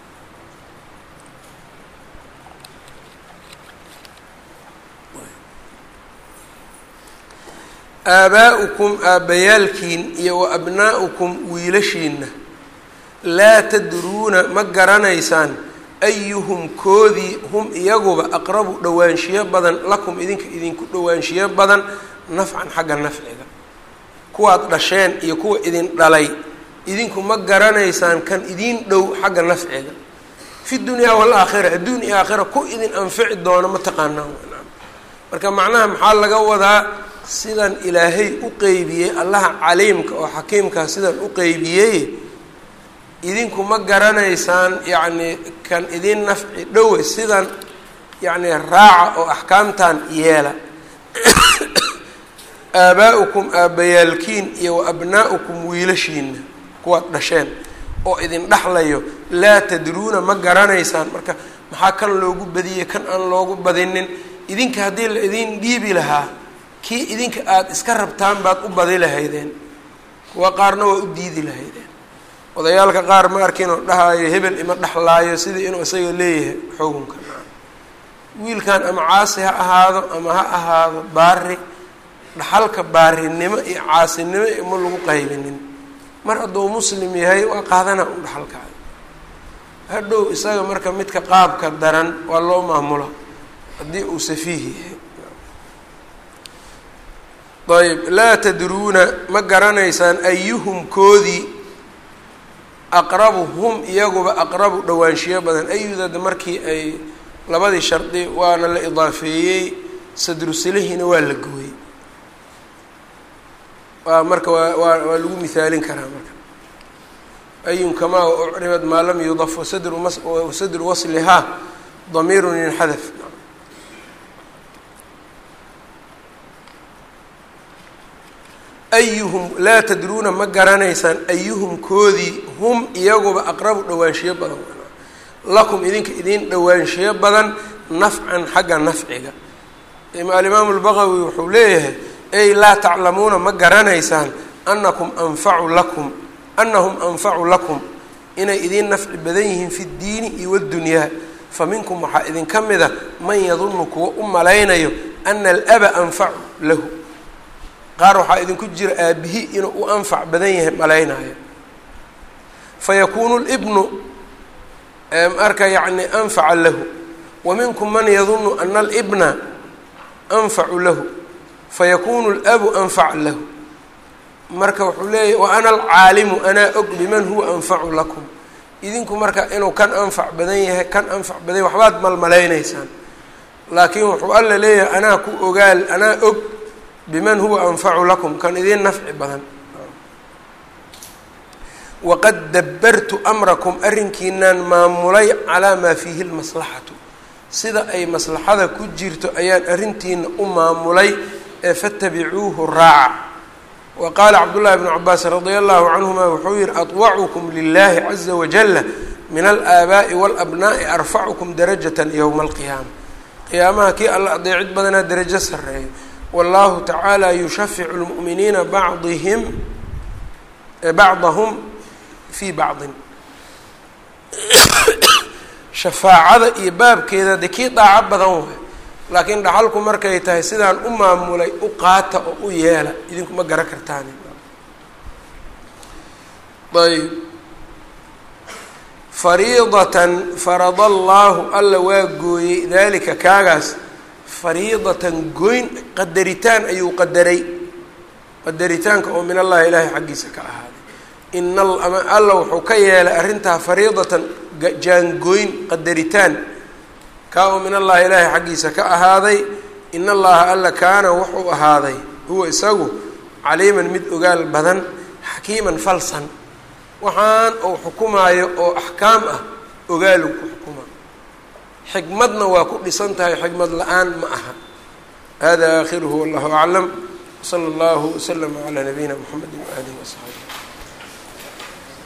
aabaa'ukum aabbayaalkiin iyo wa abnaa'ukum wiilashiinna laa tadruuna ma garanaysaan ayuhum koodii hum iyaguba aqrabu dhowaanshiyo badan lakum idinka idinku dhowaanshiyo badan nafcan xagga nafciga kuwaad dhasheen iyo kuwa idin dhalay idinku ma garanaysaan kan idiin dhow xagga nafciga fi dunyaa waalaakhira adduun iyo aakhira ku idin anfici doono ma taqaanaan marka macnaha maxaa laga wadaa sidan ilaahay u qeybiyey allaha caliimka oo xakiimkaa sidan u qeybiyey idinku ma garanaysaan yacni kan idin nafci dhowe sidan yacni raaca oo axkaamtan yeela aabaa'ukum aabbayaalkiin iyo wa abnaa'ukum wiilashiina kuwaad dhasheen oo idin dhexlayo laa tadruuna ma garanaysaan marka maxaa kan loogu badiyey kan aan loogu badinin idinka haddii la idin dhiibi lahaa kii idinka aada iska rabtaan baad u badi lahaydeen kuwa qaarna waa u diidi lahaydeen odayaalka qaar ma arkinoo dhahaayo hebel ima dhexlaayo sidii inuu isaga leeyahay xukunka wiilkan ama caasi ha ahaado ama ha ahaado baari dhaxalka baarinimo iyo caasinimo ima lagu qaybinin mar hadduu muslim yahay waa qaadana u dhaxalkaada hadhow isaga marka midka qaabka daran waa loo maamula haddii uu safiih yahay ayb laa tadruuna ma garanaysaan ayuhum koodii aqrabu hum iyaguba aqrabu dhawaanshiyo badan ayudada markii ay labadii shardi waana la idaafeeyey sadrusilihina waa la gooyey waa marka waa waa waa lagu mihaalin karaa marka ayun kamaa ucribad maa lam yudaf wasadru mas wasadru waslihaa damiirun inxadaf ayuhum laa tadruuna ma garanaysaan ayuhum koodii hum iyaguba aqrabu dhawaanshiyo badan lakum idinka idin dhawaanshiyo badan nafcan xagga nafciga alimaamu lbaqawi wuxuu leeyahay ey laa taclamuuna ma garanaysaan anakum anfacu lakum anahum anfacu lakum inay idiin nafci badan yihiin fi ddiini iyo waddunyaa fa minkum waxaa idinka mida man yadunnu kuwa u malaynayo ana alaba anfacu lahu qaar waxaa idinku jira aabihi inuu u anfac badan yahay malaynayo fayakuunu libnu marka yacni anfaca lahu wa minkum man yadunnu ana alibna anfacu lahu fayakunu labu anfaca lahu marka wuxuu leeyahy wa ana alcaalimu anaa og biman huwa anfacu lakum idinku marka inuu kan anfac badan yahay kan anfac badan yahay waxbaad malmalaynaysaan laakiin wuxuu alla leeyahay anaa ku ogaal anaa og biman huwa anfacu lakum kan idiin nafci badan waqad dabbartu amrakum arrinkiinaan maamulay calaa maa fiihi lmaslaxatu sida ay maslaxada ku jirto ayaan arrintiina u maamulay ee fatabicuuhu raaca wa qaala cabdullahi bnu cabaas radia allahu canhuma wuxuu yihi adwacukum lilahi caza wajala min alaabaa'i walabnaa'i arfacukum darajatan yowma alqiyaama qiyaamaha kii alla adeecid badanaa darajo sareeyo wallahu tacaala yushaficu lmu'miniina bacdihim bacdahum fii bacdin shafaacada iyo baabkeeda dee kii daaco badan waay laakiin dhaxalku markay tahay sidaan u maamulay u qaata oo u yeela idinku ma garan kartaan ayb fariidatan farada allaahu alla waa gooyey daalika kaagaas fariidatan goyn qadaritaan ayuu qadaray qadaritaanka oo min allahi ilaahay xaggiisa ka ahaaday ina alla wuxuu ka yeelay arrintaa fariidatan jaangooyn qadaritaan kaa oo min allahi ilaahay xaggiisa ka ahaaday in allaha alla kaana wuxuu ahaaday huwa isagu caliiman mid ogaal badan xakiiman falsan waxaan uu xukumaayo oo axkaam ah ogaalu ku xukuma xikmadna waa ku dhisan tahay xikmad la-aan ma aha hada aakhiruhu wallahu aclam wsala allahu waslama calaa nabiyina mxamedi waaalihi wasaxaabi